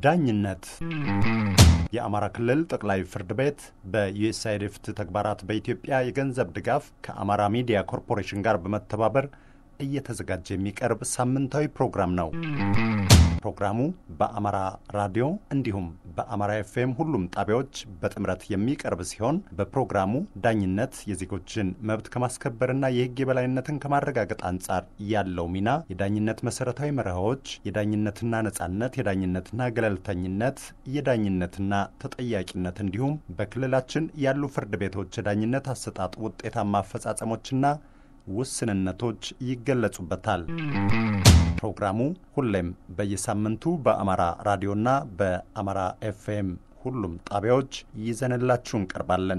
ዳኝነት የአማራ ክልል ጠቅላይ ፍርድ ቤት በዩኤስአይድ ፍትህ ተግባራት በኢትዮጵያ የገንዘብ ድጋፍ ከአማራ ሚዲያ ኮርፖሬሽን ጋር በመተባበር እየተዘጋጀ የሚቀርብ ሳምንታዊ ፕሮግራም ነው። ፕሮግራሙ በአማራ ራዲዮ እንዲሁም በአማራ ኤፍኤም ሁሉም ጣቢያዎች በጥምረት የሚቀርብ ሲሆን በፕሮግራሙ ዳኝነት የዜጎችን መብት ከማስከበርና የሕግ የበላይነትን ከማረጋገጥ አንጻር ያለው ሚና፣ የዳኝነት መሰረታዊ መርሆች፣ የዳኝነትና ነጻነት፣ የዳኝነትና ገለልተኝነት፣ የዳኝነትና ተጠያቂነት እንዲሁም በክልላችን ያሉ ፍርድ ቤቶች የዳኝነት አሰጣጥ ውጤታማ አፈጻጸሞችና ውስንነቶች ይገለጹበታል። ፕሮግራሙ ሁሌም በየሳምንቱ በአማራ ራዲዮና በአማራ ኤፍኤም ሁሉም ጣቢያዎች ይዘንላችሁ እንቀርባለን።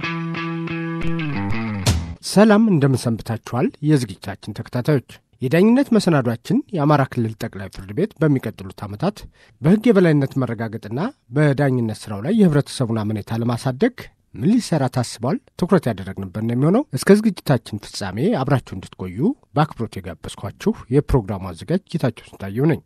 ሰላም እንደምንሰንብታችኋል። የዝግጅታችን ተከታታዮች የዳኝነት መሰናዷችን የአማራ ክልል ጠቅላይ ፍርድ ቤት በሚቀጥሉት ዓመታት በሕግ የበላይነት መረጋገጥና በዳኝነት ሥራው ላይ የህብረተሰቡን አመኔታ ለማሳደግ ምን ሊሰራ ታስቧል? ትኩረት ያደረግንበት ነው የሚሆነው። እስከ ዝግጅታችን ፍጻሜ አብራችሁ እንድትቆዩ በአክብሮት የጋበዝኳችሁ የፕሮግራሙ አዘጋጅ ጌታቸው ስንታየው ነኝ።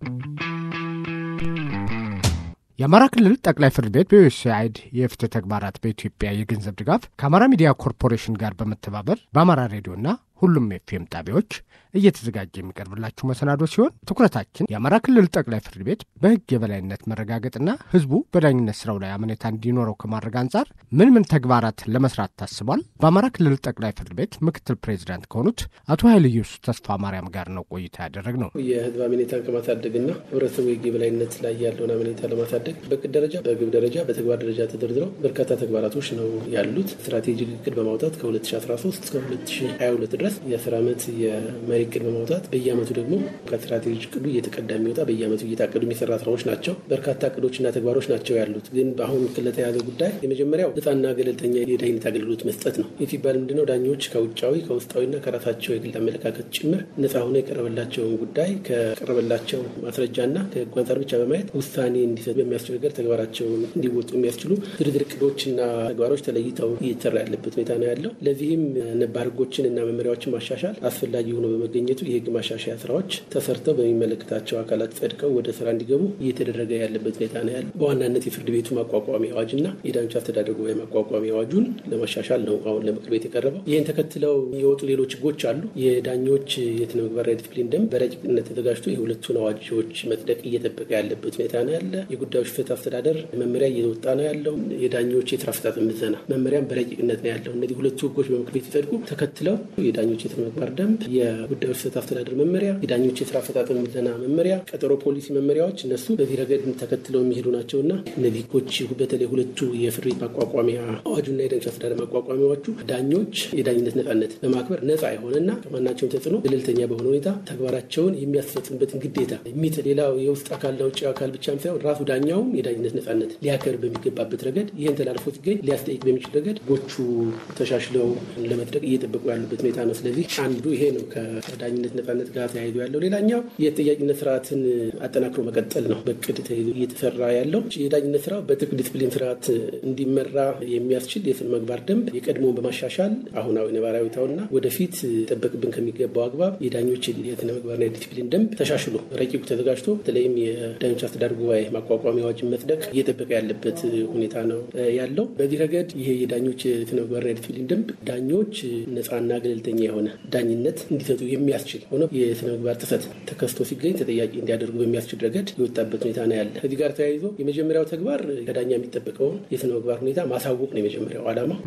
የአማራ ክልል ጠቅላይ ፍርድ ቤት በዩኤስአይድ የፍትህ ተግባራት በኢትዮጵያ የገንዘብ ድጋፍ ከአማራ ሚዲያ ኮርፖሬሽን ጋር በመተባበር በአማራ ሬዲዮና ሁሉም ኤፍኤም ጣቢያዎች እየተዘጋጀ የሚቀርብላችሁ መሰናዶ ሲሆን ትኩረታችን የአማራ ክልል ጠቅላይ ፍርድ ቤት በሕግ የበላይነት መረጋገጥና ሕዝቡ በዳኝነት ስራው ላይ አመኔታ እንዲኖረው ከማድረግ አንጻር ምን ምን ተግባራት ለመስራት ታስቧል? በአማራ ክልል ጠቅላይ ፍርድ ቤት ምክትል ፕሬዚዳንት ከሆኑት አቶ ኃይለ ኢየሱስ ተስፋ ማርያም ጋር ነው ቆይታ ያደረግ ነው። የሕዝብ አመኔታን ከማሳደግና ህብረተሰቡ የሕግ የበላይነት ላይ ያለውን አመኔታ ለማሳደግ በቅድ ደረጃ፣ በግብ ደረጃ፣ በተግባር ደረጃ ተደርድረው በርካታ ተግባራቶች ነው ያሉት። ስትራቴጂክ እቅድ በማውጣት ከ2013 እስከ 2022 ድረስ የአስር ዓመት የመሪ እቅድ በማውጣት በየአመቱ ደግሞ ከስትራቴጂ እቅዱ እየተቀዳ የሚወጣ በየአመቱ እየታቀዱ የሚሰራ ስራዎች ናቸው። በርካታ እቅዶችና ተግባሮች ናቸው ያሉት። ግን በአሁን ለተያዘ ጉዳይ የመጀመሪያው ነፃና ገለልተኛ የዳኝነት አገልግሎት መስጠት ነው። ይህ ሲባል ምንድነው? ዳኞች ከውጫዊ ከውስጣዊና ከራሳቸው የግል አመለካከት ጭምር ነፃ ሆነ የቀረበላቸውን ጉዳይ ከቀረበላቸው ማስረጃና ከህጉ አንጻር ብቻ በማየት ውሳኔ እንዲሰጡ በሚያስችል ነገር ተግባራቸውን እንዲወጡ የሚያስችሉ ዝርዝር እቅዶችና ተግባሮች ተለይተው እየተሰራ ያለበት ሁኔታ ነው ያለው። ለዚህም ነባር ህጎችን እና መመሪያዎችን ማሻሻል አስፈላጊ ሆኖ በመገኘቱ የህግ ማሻሻያ ስራዎች ተሰርተው በሚመለከታቸው አካላት ጸድቀው ወደ ስራ እንዲገቡ እየተደረገ ያለበት ሁኔታ ነው ያለው። በዋናነት የፍርድ ቤቱ ማቋቋሚያ አዋጅና የዳኞች አስተዳደር ጉባኤ ማቋቋሚያ አዋጁን ለማሻሻል ነው አሁን ለምክር ቤት የቀረበው። ይህን ተከትለው የወጡ ሌሎች ህጎች አሉ። የዳኞች የስነ ምግባርና ዲስፕሊን ደንብ በረቂቅነት ተዘጋጅቶ የሁለቱን አዋጆች መጽደቅ እየጠበቀ ያለበት ሁኔታ ነው ያለ። የጉዳዮች ፍትህ አስተዳደር መመሪያ እየወጣ ነው ያለው። የዳኞች የስራ አፈጻጸም ምዘና መመሪያም በረቂቅነት ነው ያለው። እነዚህ ሁለቱ ህጎች በምክር ቤት ሲጸድቁ ተከትለው የዳኞች የስነ ምግባር ደንብ፣ የጉዳዮች ፍትህ አስተዳደር መመሪያ፣ የዳኞች የስራ አፈጻጸም ምዘና መመሪያ፣ ቀጠሮ ፖሊሲ መመሪያዎች እነሱ በዚህ ረገድ ተከትለው የሚሄዱ ናቸውና እነዚህ ህጎች በተለይ ሁለቱ የፍርድ ቤት ማቋቋሚያ አዋጁና የዳኞች አስተዳደር ማቋቋሚያ አዋጁ ዳኞች የዳኝነት ነጻነት በማክበር ነጻ የሆነና ከማናቸውም ተጽዕኖ ገለልተኛ በሆነ ሁኔታ ተግባራቸውን የሚያስፈጽምበትን ግዴታ የሚጥ ሌላው የውስጥ አካልና ውጭ አካል ብቻም ሳይሆን ራሱ ዳኛውም የዳኝነት ነጻነት ሊያከብር በሚገባበት ረገድ ይህን ተላልፎ ሲገኝ ሊያስጠይቅ በሚችል ረገድ ህጎቹ ተሻሽለው ለመጽደቅ እየጠበቁ ያሉበት ሁኔታ ነው። ስለዚህ አንዱ ይሄ ነው ከዳኝነት ነጻነት ጋር ተያይዞ ያለው። ሌላኛው የተጠያቂነት ስርዓትን አጠናክሮ መቀጠል ነው። በቅድ ተይዞ እየተሰራ ያለው የዳኝነት ስራ በጥብቅ ዲስፕሊን ስርዓት እንዲመራ የሚያስችል የስነ ምግባር ደንብ የቀድሞውን በማሻሻል አሁናዊ ነባራዊ ሁኔታውና ወደፊት ጠበቅብን ከሚገባው አግባብ የዳኞች የስነ ምግባርና የዲስፕሊን ደንብ ተሻሽሎ ረቂቁ ተዘጋጅቶ በተለይም የዳኞች አስተዳደር ጉባኤ ማቋቋሚያ አዋጅን መጽደቅ እየጠበቀ ያለበት ሁኔታ ነው ያለው። በዚህ ረገድ ይሄ የዳኞች የስነ ምግባርና የዲስፕሊን ደንብ ዳኞች ነጻና ገለልተኛ የሆነ ዳኝነት እንዲሰጡ የሚያስችል ሆኖ የስነ ምግባር ጥሰት ተከስቶ ሲገኝ ተጠያቂ እንዲያደርጉ በሚያስችል ረገድ የወጣበት ሁኔታ ነው ያለ። ከዚህ ጋር ተያይዞ የመጀመሪያው ተግባር ከዳኛ የሚጠበቀውን የስነ ምግባር ሁኔታ ማሳወቅ ነው የመጀመሪያው ዓላማ።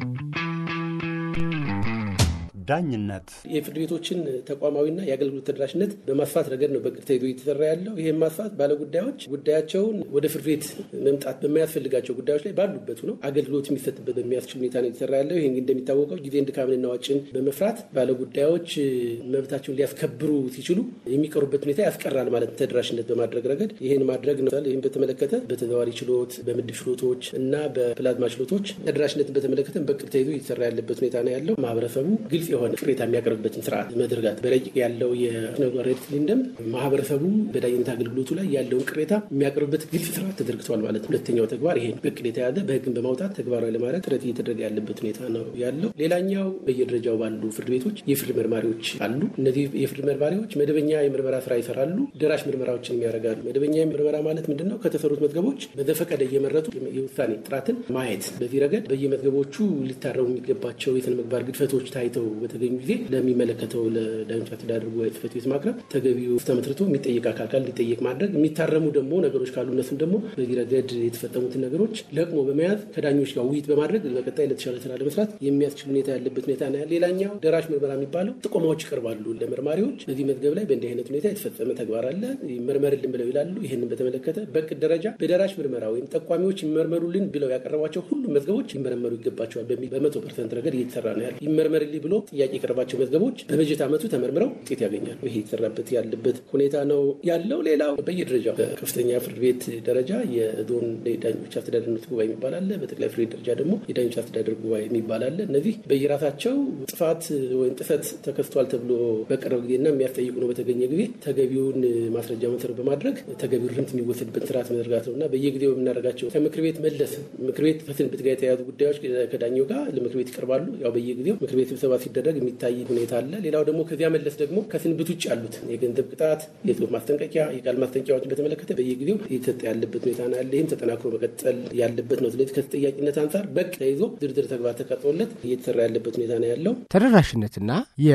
ዳኝነት የፍርድ ቤቶችን ተቋማዊና የአገልግሎት ተደራሽነት በማስፋት ረገድ ነው በቅድ ተይዞ እየተሰራ ያለው። ይህም ማስፋት ባለጉዳዮች ጉዳያቸውን ወደ ፍርድ ቤት መምጣት በማያስፈልጋቸው ጉዳዮች ላይ ባሉበት ነው አገልግሎት የሚሰጥበት በሚያስችል ሁኔታ ነው የተሰራ ያለው። ይህ እንደሚታወቀው ጊዜን ድካምንና ወጪን በመፍራት ባለጉዳዮች መብታቸውን ሊያስከብሩ ሲችሉ የሚቀሩበት ሁኔታ ያስቀራል ማለት ተደራሽነት በማድረግ ረገድ ይህን ማድረግ ነው። ይህን በተመለከተ በተዘዋዋሪ ችሎት፣ በምድብ ችሎቶች እና በፕላዝማ ችሎቶች ተደራሽነትን በተመለከተ በቅድ ተይዞ እየተሰራ ያለበት ሁኔታ ነው ያለው። ማህበረሰቡ ግልጽ የሆነ ቅሬታ የሚያቀርብበትን ስርዓት መዘርጋት በረቂቅ ያለው የስነምግባር ዲስፕሊን ደንብ ማህበረሰቡ በዳኝነት አገልግሎቱ ላይ ያለውን ቅሬታ የሚያቀርብበት ግልጽ ስርዓት ተዘርግተዋል ማለት ነው። ሁለተኛው ተግባር ይሄ ነው። በቅድ የተያዘ በህግን በማውጣት ተግባራዊ ለማድረግ ጥረት እየተደረገ ያለበት ሁኔታ ነው ያለው። ሌላኛው በየደረጃው ባሉ ፍርድ ቤቶች የፍርድ መርማሪዎች አሉ። እነዚህ የፍርድ መርማሪዎች መደበኛ የምርመራ ስራ ይሰራሉ፣ ደራሽ ምርመራዎችን ያደርጋሉ። መደበኛ ምርመራ ማለት ምንድን ነው? ከተሰሩት መዝገቦች በዘፈቀደ እየመረጡ የውሳኔ ጥራትን ማየት። በዚህ ረገድ በየመዝገቦቹ ሊታረሙ የሚገባቸው የስነ ምግባር ግድፈቶች ታይተው በተገኙ ጊዜ ለሚመለከተው ለዳኞች አስተዳደር ጉባኤ ጽሕፈት ቤት ማቅረብ፣ ተገቢው ተመስርቶ የሚጠየቅ አካል ካለ እንዲጠየቅ ማድረግ፣ የሚታረሙ ደግሞ ነገሮች ካሉ እነሱም ደግሞ በዚህ ረገድ የተፈጸሙትን ነገሮች ለቅሞ በመያዝ ከዳኞች ጋር ውይይት በማድረግ በቀጣይ ለተሻለ ስራ ለመስራት የሚያስችል ሁኔታ ያለበት ሁኔታ ነው ያለ። ሌላኛው ደራሽ ምርመራ የሚባለው ጥቆማዎች ይቀርባሉ ለመርማሪዎች። በዚህ መዝገብ ላይ በእንዲህ አይነት ሁኔታ የተፈጸመ ተግባር አለ ይመርመርልን ብለው ይላሉ። ይህንን በተመለከተ በቅድ ደረጃ በደራሽ ምርመራ ወይም ጠቋሚዎች ይመርመሩልን ብለው ያቀረቧቸው ሁሉም መዝገቦች ሊመረመሩ ይገባቸዋል በሚል በመቶ ፐርሰንት ረገድ እየተሰራ ነው ያለ። ይመርመርልኝ ብሎ ጥያቄ የቀረባቸው መዝገቦች በበጀት ዓመቱ ተመርምረው ውጤት ያገኛሉ። ይሄ የተሰራበት ያለበት ሁኔታ ነው ያለው። ሌላው በየደረጃው በከፍተኛ ፍርድ ቤት ደረጃ የዞን የዳኞች አስተዳደርነት ጉባኤ የሚባል አለ። በጠቅላይ ፍርድ ቤት ደረጃ ደግሞ የዳኞች አስተዳደር ጉባኤ የሚባል አለ። እነዚህ በየራሳቸው ጥፋት ወይም ጥሰት ተከስቷል ተብሎ በቀረበ ጊዜና የሚያስጠይቁ ነው በተገኘ ጊዜ ተገቢውን ማስረጃ መሰረት በማድረግ ተገቢው ርምት የሚወሰድበት ስርዓት መዘርጋት ነው እና በየጊዜው የምናደርጋቸው ከምክር ቤት መለስ ምክር ቤት ከስንብት ጋር የተያዙ ጉዳዮች ከዳኛው ጋር ለምክር ቤት ይቀርባሉ። ያው በየጊዜው ምክር ቤት ስብሰባ ሲደረግ የሚታይ ሁኔታ አለ። ሌላው ደግሞ ከዚያ መለስ ደግሞ ከስንብት ውጭ ያሉት የገንዘብ ቅጣት፣ የጽሁፍ ማስጠንቀቂያ፣ የቃል ማስጠንቀቂያዎችን በተመለከተ በየጊዜው እየተሰጠ ያለበት ሁኔታ ነው ያለ። ይህም ተጠናክሮ መቀጠል ያለበት ነው። ስለዚህ ከተጠያቂነት አንጻር በቅ ተይዞ ዝርዝር ተግባር ተቀርጾለት እየተሰራ ያለበት ሁኔታ ነው ያለው። ተደራሽነትና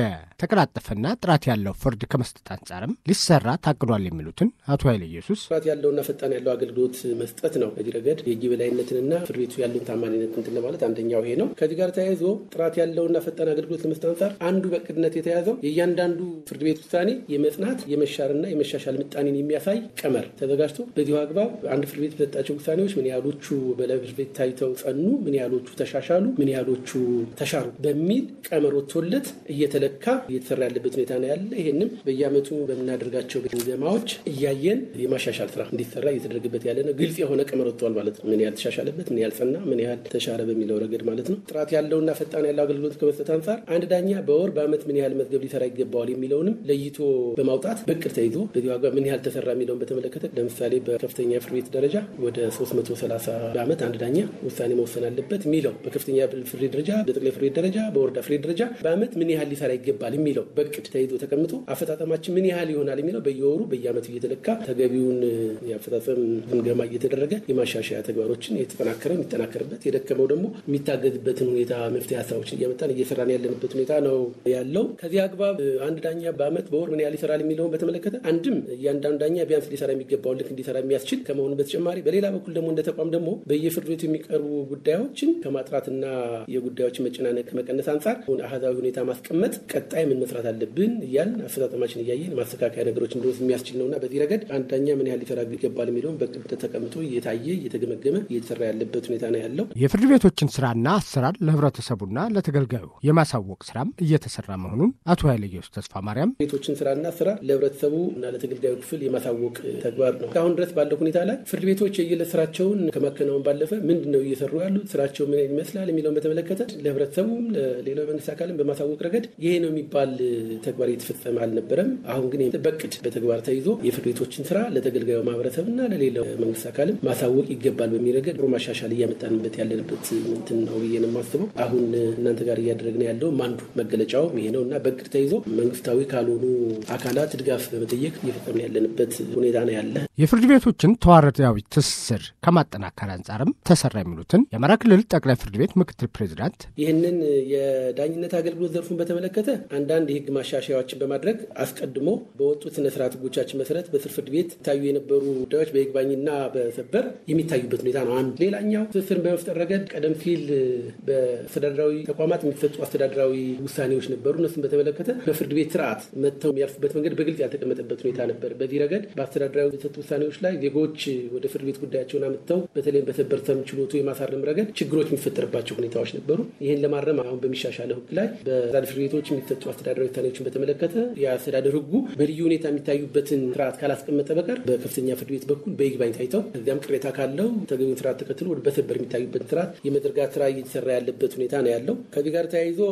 የተቀላጠፈና ጥራት ያለው ፍርድ ከመስጠት አንጻርም ሊሰራ ታቅዷል የሚሉትን አቶ ኃይለ ኢየሱስ ጥራት ያለውና ፈጣን ያለው አገልግሎት መስጠት ነው። በዚህ ረገድ የህግ የበላይነትንና ፍርድ ቤቱ ያለውን ታማኝነት እንትን ለማለት አንደኛው ይሄ ነው። ከዚህ ጋር ተያይዞ ጥራት ያለውና ፈጣን አገልግሎት ለመስጠት አንጻር አንዱ በቅድነት የተያዘው የእያንዳንዱ ፍርድ ቤት ውሳኔ የመጽናት የመሻርና የመሻሻል ምጣኔን የሚያሳይ ቀመር ተዘጋጅቶ በዚሁ አግባብ አንድ ፍርድ ቤት በሰጣቸው ውሳኔዎች ምን ያህሎቹ በላይ ፍርድ ቤት ታይተው ጸኑ፣ ምን ያህሎቹ ተሻሻሉ፣ ምን ያህሎቹ ተሻሩ በሚል ቀመር ወጥቶለት እየተለካ እየተሰራ ያለበት ሁኔታ ነው ያለ። ይህንም በየአመቱ በምናደርጋቸው ግምገማዎች እያየን የማሻሻል ስራ እንዲሰራ እየተደረገበት ያለ ነው። ግልጽ የሆነ ቀመር ወጥተዋል ማለት ነው። ምን ያህል ተሻሻለበት፣ ምን ያህል ጸና፣ ምን ያህል ተሻረ በሚለው ረገድ ማለት ነው። ጥራት ያለውና ፈጣን ያለው አገልግሎት ከመስጠት አንጻር አንድ ዳኛ በወር በአመት ምን ያህል መዝገብ ሊሰራ ይገባዋል የሚለውንም ለይቶ በማውጣት በቅድ ተይዞ በዚህ ዋጋ ምን ያህል ተሰራ የሚለውን በተመለከተ ለምሳሌ በከፍተኛ ፍርድ ቤት ደረጃ ወደ 330 በአመት አንድ ዳኛ ውሳኔ መወሰን አለበት የሚለው በከፍተኛ ፍርድ ቤት ደረጃ፣ በጠቅላይ ፍርድ ቤት ደረጃ፣ በወረዳ ፍርድ ቤት ደረጃ በአመት ምን ያህል ሊሰራ ይገባል የሚለው በቅድ ተይዞ ተቀምጦ አፈጻጸማችን ምን ያህል ይሆናል የሚለው በየወሩ በየአመቱ እየተለካ ተገቢውን የአፈጻጸም ግምገማ እየተደረገ የማሻሻያ ተግባሮችን የተጠናከረ የሚጠናከርበት የደከመው ደግሞ የሚታገዝበትን ሁኔታ መፍትሄ ሀሳቦችን እያመጣን እየሰራን ያለንበት ሁኔታ ነው ያለው። ከዚህ አግባብ አንድ ዳኛ በአመት በወር ምን ያህል ይሰራል የሚለውን በተመለከተ አንድም እያንዳንዱ ዳኛ ቢያንስ ሊሰራ የሚገባውን ልክ እንዲሰራ የሚያስችል ከመሆኑ በተጨማሪ በሌላ በኩል ደግሞ እንደ ተቋም ደግሞ በየፍርድ ቤቱ የሚቀርቡ ጉዳዮችን ከማጥራትና የጉዳዮችን መጨናነቅ ከመቀነስ አንጻር አሃዛዊ ሁኔታ ማስቀመጥ ቀጣይ ምን መስራት አለብን እያልን አፈጻጸማችን እያየን ማስተካከያ ነገሮች እንደወስ የሚያስችል ነውና በዚህ ረገድ አንድ ዳኛ ምን ያህል ሊሰራ ይገባል የሚለውን በቅድ ተቀምጦ እየታየ እየተገመገመ እየተሰራ ያለበት ሁኔታ ነው ያለው። የፍርድ ቤቶችን ስራና አሰራር ለህብረተሰቡና ለተገልጋዩ የማሳወቅ ስራም እየተሰራ መሆኑን አቶ ኃይለ ኢየሱስ ተስፋ ማርያም ቤቶችን ስራና አሰራር ለህብረተሰቡ እና ለተገልጋዩ ክፍል የማሳወቅ ተግባር ነው። እስካሁን ድረስ ባለው ሁኔታ ላይ ፍርድ ቤቶች የየዕለት ስራቸውን ከማከናወን ባለፈ ምንድን ነው እየሰሩ ያሉት ስራቸው ምን ይመስላል የሚለውን በተመለከተ ለህብረተሰቡም ለሌላው መንግስት አካልም በማሳወቅ ረገድ ይሄ ነው የሚባል ተግባር እየተፈጸመ አልነበረም። አሁን ግን በቅድ በተግባር ተይዞ የፍርድ ቤቶችን ስራ ለተገልጋዩ ማህበረሰብና ለሌላው መንግስት አካልም ማሳወቅ ይገባል በሚል ረገድ ጥሩ ማሻሻል እያመጣንበት ያለንበት እንትን ነው ብዬ ነው የማስበው። አሁን እናንተ ጋር እያደረግን ያለውም አንዱ መገለጫውም ይሄ ነው እና በቅድ ተይዞ መንግስታዊ ካልሆኑ አካላት ድጋፍ በመጠየቅ እየፈጸምን ያለንበት ሁኔታ ነው ያለ። የፍርድ ቤቶችን ተዋረዳዊ ትስስር ከማጠናከር አንጻርም ተሰራ የሚሉትን የአማራ ክልል ጠቅላይ ፍርድ ቤት ምክትል ፕሬዚዳንት ይህንን የዳኝነት አገልግሎት ዘርፉን በተመለከተ አንዳንድ የህግ ማሻሻያዎችን በማድረግ አስቀድሞ በወጡት ስነ ስርዓት ህጎቻችን መሰረት በስር ፍርድ ቤት ይታዩ የነበሩ ጉዳዮች በይግባኝና በሰበር የሚታዩበት ሁኔታ ነው። አንዱ ሌላኛው ትስስርን በመፍጠር ረገድ ቀደም ሲል በአስተዳደራዊ ተቋማት የሚሰጡ አስተዳደራዊ ውሳኔዎች ነበሩ። እነሱን በተመለከተ በፍርድ ቤት ስርዓት መጥተው የሚያልፉበት መንገድ በግልጽ ያልተቀመጠበት ሁኔታ ነበር። በዚህ ረገድ በአስተዳደራዊ የተሰጡ ውሳኔዎች ላይ ዜጎች ወደ ፍርድ ቤት ጉዳያቸውን አምጥተው በተለይም በሰበር ሰሚ ችሎቱ የማሳረም ረገድ ችግሮች የሚፈጠርባቸው ሁኔታዎች ነበሩ። ይህን ለማረም አሁን በሚሻሻለው ህግ ላይ በዛድ ፍርድ ቤቶች የሚሰጡ አስተዳደራዊ ውሳኔዎችን በተመለከተ የአስተዳደር ህጉ በልዩ ሁኔታ የሚታዩበትን ስርዓት ካላስቀመጠ በቀር በከፍተኛ ፍርድ ቤት በኩል በይግባኝ ታይተው ከዚያም ቅሬታ ካለው ተገቢውን ስርዓት ተከትሎ ወደ በሰበር የሚታዩበትን ስርዓት የመዘርጋት ስራ እየተሰራ ያለበት ሁኔታ ነው ያለው። ከዚህ ጋር ተያይዞ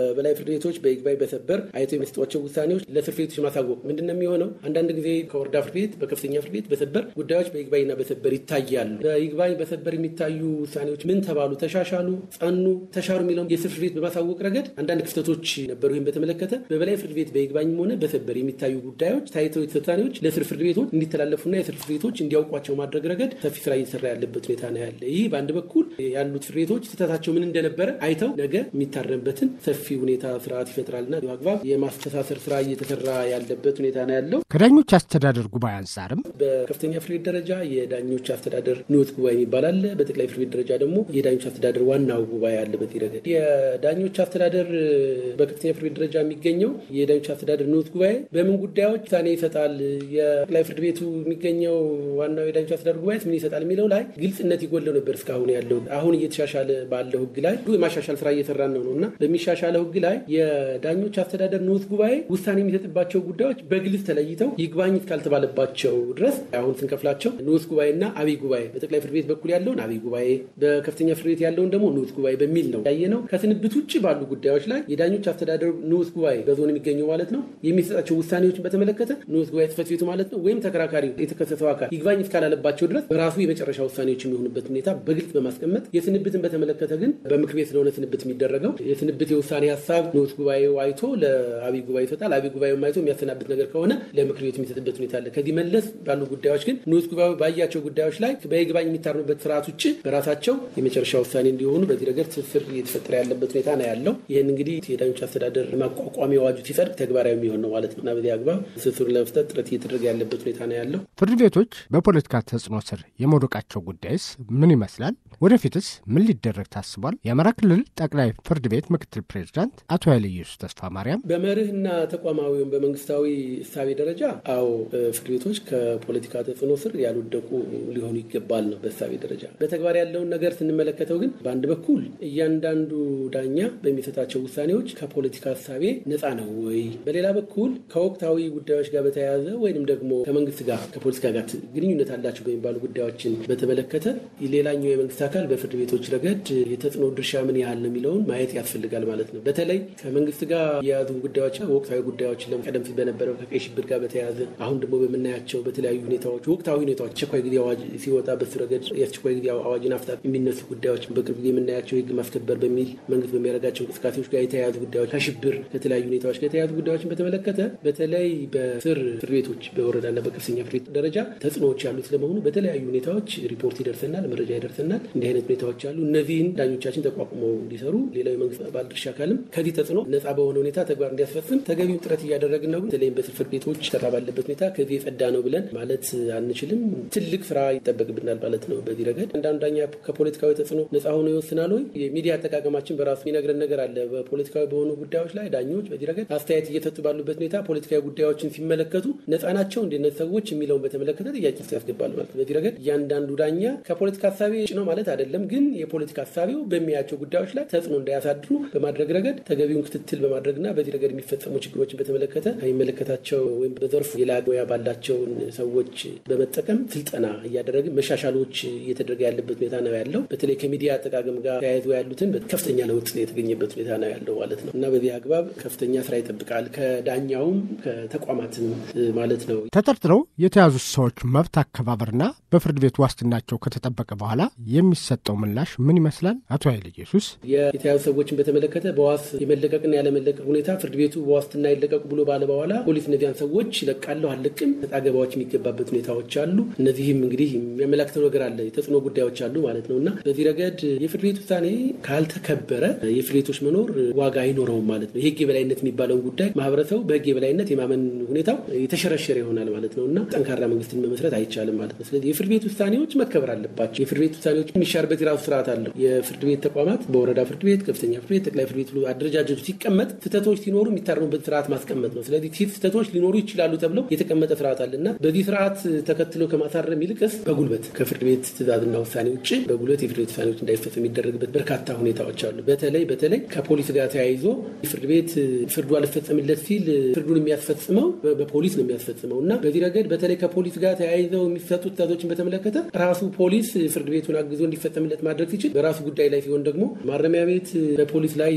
በበላይ ፍርድ ቤቶች በይግባኝ በሰበር አይቶ የሚሰጧቸው ውሳኔዎች ለስር ፍርድ ቤቶች ማሳወቅ ምንድን ነው የሚሆነው? አንዳንድ ጊዜ ከወረዳ ፍርድ ቤት በከፍተኛ ፍርድ ቤት በሰበር ጉዳዮች በይግባኝና በሰበር ይታያሉ። በይግባኝ በሰበር የሚታዩ ውሳኔዎች ምን ተባሉ፣ ተሻሻሉ፣ ጸኑ፣ ተሻሩ የሚለውን የስር ፍርድ ቤት በማሳወቅ ረገድ አንዳንድ ክፍተቶች ነበሩ። ይህም በተመለከተ በበላይ ፍርድ ቤት በይግባኝም ሆነ በሰበር የሚታዩ ጉዳዮች ታይተው ውሳኔዎች ለስር ፍርድ ቤቶች እንዲተላለፉና የስር ፍርድ ቤቶች እንዲያውቋቸው ማድረግ ረገድ ሰፊ ስራ እየሰራ ያለበት ሁኔታ ነው ያለ። ይህ በአንድ በኩል ያሉት ፍርድ ቤቶች ስህተታቸው ምን እንደነበረ አይተው ነገ የሚታረምበትን ሰፊ ሁኔታ ስርዓት ይፈጥራልና አግባብ የማስተሳሰር ስራ እየተሰራ ያለበት ሁኔታ ነው ያለው። ከዳኞች አስተዳደር ጉባኤ አንጻርም በከፍተኛ ፍርድ ቤት ደረጃ የዳኞች አስተዳደር ንዑስ ጉባኤ የሚባል አለ። በጠቅላይ ፍርድ ቤት ደረጃ ደግሞ የዳኞች አስተዳደር ዋናው ጉባኤ አለ። በዚህ ረገድ የዳኞች አስተዳደር በከፍተኛ ፍርድ ቤት ደረጃ የሚገኘው የዳኞች አስተዳደር ንዑስ ጉባኤ በምን ጉዳዮች ውሳኔ ይሰጣል፣ የጠቅላይ ፍርድ ቤቱ የሚገኘው ዋናው የዳኞች አስተዳደር ጉባኤ ምን ይሰጣል የሚለው ላይ ግልጽነት ይጎለው ነበር እስካሁን ያለው። አሁን እየተሻሻለ ባለው ህግ ላይ የማሻሻል ስራ እየሰራን ነው ነው እና በሚሻሻለው ህግ ላይ የዳኞች አስተዳደር ንዑስ ጉባኤ ውሳኔ የሚሰጥባቸው ጉዳዮች በግልጽ ተለይተው ይግባኝ እስካልተባለባቸው ድረስ አሁን ስንከፍላቸው ንዑስ ጉባኤና አብይ ጉባኤ በጠቅላይ ፍርድ ቤት በኩል ያለውን አብይ ጉባኤ በከፍተኛ ፍርድ ቤት ያለውን ደግሞ ንዑስ ጉባኤ በሚል ነው ያየ ነው። ከስንብት ውጭ ባሉ ጉዳዮች ላይ የዳኞች አስተዳደር ንዑስ ጉባኤ በዞን የሚገኘው ማለት ነው የሚሰጣቸው ውሳኔዎችን በተመለከተ ንዑስ ጉባኤ ጽሕፈት ቤቱ ማለት ነው ወይም ተከራካሪ የተከሰሰው አካል ይግባኝ እስካላለባቸው ድረስ በራሱ የመጨረሻ ውሳኔዎች የሚሆኑበት ሁኔታ በግልጽ በማስቀመጥ የስንብትን በተመለከተ ግን በምክር ቤት ስለሆነ ስንብት የሚደረገው የስንብት የውሳኔ ሀሳብ ንዑስ ጉባኤው አይቶ ለአብይ ጉባኤ ይሰጣል። አብይ ጉባኤው አይቶ የሚያሰናብት ነገር ከሆነ ለምክር ቤቱ የሚሰጥበት ሁኔታ አለ። ከዚህ መለስ ባሉ ጉዳዮች ግን ንዑስ ጉባኤው ባያቸው ጉዳዮች ላይ በይግባኝ የሚታርሙበት ስርዓት ውጭ በራሳቸው የመጨረሻ ውሳኔ እንዲሆኑ በዚህ ረገድ ትስስር እየተፈጠረ ያለበት ሁኔታ ነው ያለው። ይህን እንግዲህ የዳኞች አስተዳደር ማቋቋሚያ አዋጁ ሲጸድቅ ተግባራዊ የሚሆን ነው ማለት ነው እና በዚህ አግባብ ትስስሩን ለመፍጠር ጥረት እየተደረገ ያለበት ሁኔታ ነው ያለው። ፍርድ ቤቶች በፖለቲካ ተጽዕኖ ስር የመውደቃቸው ጉዳይስ ምን ይመስላል? ወደፊትስ ምን ሊደረግ ታስቧል? የአማራ ክልል ጠቅላይ ፍርድ ቤት ምክትል ፕሬዚዳንት አቶ ኃይለ ኢየሱስ ተስፋ ማርያም በመርህና ተቋማዊ ወይም በመንግስታዊ እሳቤ ደረጃ አዎ ፍርድ ቤቶች ከፖለቲካ ተጽዕኖ ስር ያልወደቁ ሊሆኑ ይገባል ነው በእሳቤ ደረጃ። በተግባር ያለውን ነገር ስንመለከተው ግን በአንድ በኩል እያንዳንዱ ዳኛ በሚሰጣቸው ውሳኔዎች ከፖለቲካ እሳቤ ነፃ ነው ወይ፣ በሌላ በኩል ከወቅታዊ ጉዳዮች ጋር በተያያዘ ወይንም ደግሞ ከመንግስት ጋር ከፖለቲካ ጋር ግንኙነት አላቸው በሚባሉ ጉዳዮችን በተመለከተ ሌላኛው የመንግስት አካል በፍርድ ቤቶች ረገድ የተጽዕኖ ድርሻ ምን ያህል ነው የሚለውን ማየት ያስፈልጋል ማለት ነው። በተለይ ከመንግስት ጋር የያዙ ጉዳዮች ወቅታዊ ጉዳዮች ቀደም ሲል በነበረው ከቀይ ሽብር ጋር በተያያዘ አሁን ደግሞ በምናያቸው በተለያዩ ሁኔታዎች ወቅታዊ ሁኔታዎች አስቸኳይ ጊዜ አዋጅ ሲወጣ በሱ ረገድ የአስቸኳይ ጊዜ አዋጅን አፍታት የሚነሱ ጉዳዮች በቅርብ ጊዜ የምናያቸው የህግ ማስከበር በሚል መንግስት በሚያደርጋቸው እንቅስቃሴዎች ጋር የተያያዙ ጉዳዮች ከሽብር ከተለያዩ ሁኔታዎች ጋር የተያያዙ ጉዳዮችን በተመለከተ በተለይ በስር ፍርድ ቤቶች በወረዳና በከፍተኛ ፍርድ ቤት ደረጃ ተጽዕኖዎች ያሉት ስለመሆኑ በተለያዩ ሁኔታዎች ሪፖርት ይደርሰናል፣ መረጃ ይደርሰናል። እንዲህ አይነት ሁኔታዎች አሉ። እነዚህን ዳኞቻችን ተቋቁመው እንዲሰሩ ሌላው የመንግስት ባለድርሻ አካልም ከዚህ ተጽዕኖ ነፃ በሆነ ሁኔታ ተግባር እንዲያስፈጽም ተገቢውን ጥረት እያደረግን ነው። በተለይም በስር ፍርድ ቤቶች ሰራ ባለበት ሁኔታ ከዚህ የጸዳ ነው ብለን ማለት አንችልም። ትልቅ ስራ ይጠበቅብናል ማለት ነው። በዚህ ረገድ አንዳንዱ ዳኛ ከፖለቲካዊ ተጽዕኖ ነፃ ሆኖ ይወስናል ወይ? የሚዲያ አጠቃቀማችን በራሱ የሚነግረን ነገር አለ። በፖለቲካዊ በሆኑ ጉዳዮች ላይ ዳኞች በዚህ ረገድ አስተያየት እየሰጡ ባሉበት ሁኔታ ፖለቲካዊ ጉዳዮችን ሲመለከቱ ነፃ ናቸው እንደነት ሰዎች የሚለውን በተመለከተ ጥያቄ ውስጥ ያስገባል ማለት ነው። በዚህ ረገድ እያንዳንዱ ዳኛ ከፖለቲካ ሀሳቤ ነው ማለት አይደለም፣ ግን የፖለቲካ ሀሳቤው በሚያቸው ጉዳዮች ላይ ተጽዕኖ እንዳያሳድሩ በማድረግ ረገድ ተገቢውን ክትትል በማድረግና በዚህ ረገድ የሚፈጸሙ ችግሮችን በተመለከተ ከሚመለከታቸው ወይም በዘርፉ የላቀ ሙያ ባላቸውን ሰዎች በመጠቀም ስልጠና እያደረግን መሻሻሎች እየተደረገ ያለበት ሁኔታ ነው ያለው። በተለይ ከሚዲያ አጠቃቀም ጋር ተያይዞ ያሉትን ከፍተኛ ለውጥ የተገኘበት ሁኔታ ነው ያለው ማለት ነው እና በዚህ አግባብ ከፍተኛ ስራ ይጠብቃል ከዳኛውም ከተቋማትም ማለት ነው። ተጠርጥረው የተያዙት ሰዎች መብት አከባበርና በፍርድ ቤት ዋስትናቸው ከተጠበቀ በኋላ የሚሰጠው ምላሽ ምን ይመስላል? አቶ ኃይለ ኢየሱስ የተያዙ ሰዎችን በተመለከተ በዋስ የመለቀቅና ያለመለቀቅ ሁኔታ ፍርድ ቤቱ በዋስትና ይለቀቁ ብሎ ባለ በኋላ ፖሊስ እነዚያን ሰዎች ለቃለሁ አልለቅም አገባዎች የሚገባበት ሁኔታዎች አሉ። እነዚህም እንግዲህ የሚያመላክተው ነገር አለ፣ የተጽዕኖ ጉዳዮች አሉ ማለት ነው እና በዚህ ረገድ የፍርድ ቤት ውሳኔ ካልተከበረ የፍርድ ቤቶች መኖር ዋጋ አይኖረውም ማለት ነው። የህግ የበላይነት የሚባለውን ጉዳይ ማህበረሰቡ በህግ የበላይነት የማመን ሁኔታው የተሸረሸረ ይሆናል ማለት ነው እና ጠንካራ መንግስትን መመስረት አይቻልም ማለት ነው። ስለዚህ የፍርድ ቤት ውሳኔዎች መከበር አለባቸው። የፍርድ ቤት ውሳኔዎች የሚሻርበት የራሱ ስርዓት አለው። የፍርድ ቤት ተቋማት በወረዳ ፍርድ ቤት፣ ከፍተኛ ፍርድ ቤት፣ ጠቅላይ ፍርድ ቤት አደረጃጀቱ ሲቀመጥ ስህተቶች ሲኖሩ የሚታረሙበት ስርዓት ማስቀመጥ ነው። ስለዚህ ስህተቶች ሊኖሩ ይችላሉ ተብለው የተቀመጠ ስርዓት አለ እና በዚህ ስርዓት ተከትሎ ከማሳረም ይልቅስ በጉልበት ከፍርድ ቤት ትእዛዝና ውሳኔ ውጭ በጉልበት የፍርድ ቤት ውሳኔዎች እንዳይፈጸም የሚደረግበት በርካታ ሁኔታዎች አሉ። በተለይ በተለይ ከፖሊስ ጋር ተያይዞ ፍርድ ቤት ፍርዱ አልፈጸምለት ሲል ፍርዱን የሚያስፈጽመው በፖሊስ ነው የሚያስፈጽመው እና በዚህ ረገድ በተለይ ከፖሊስ ጋር ተያይዘው የሚሰጡ ትእዛዞችን በተመለከተ ራሱ ፖሊስ ፍርድ ቤቱን አግዞ እንዲፈጸምለት ማድረግ ሲችል በራሱ ጉዳይ ላይ ሲሆን ደግሞ ማረሚያ ቤት በፖሊስ ላይ ይሄ ፖሊስ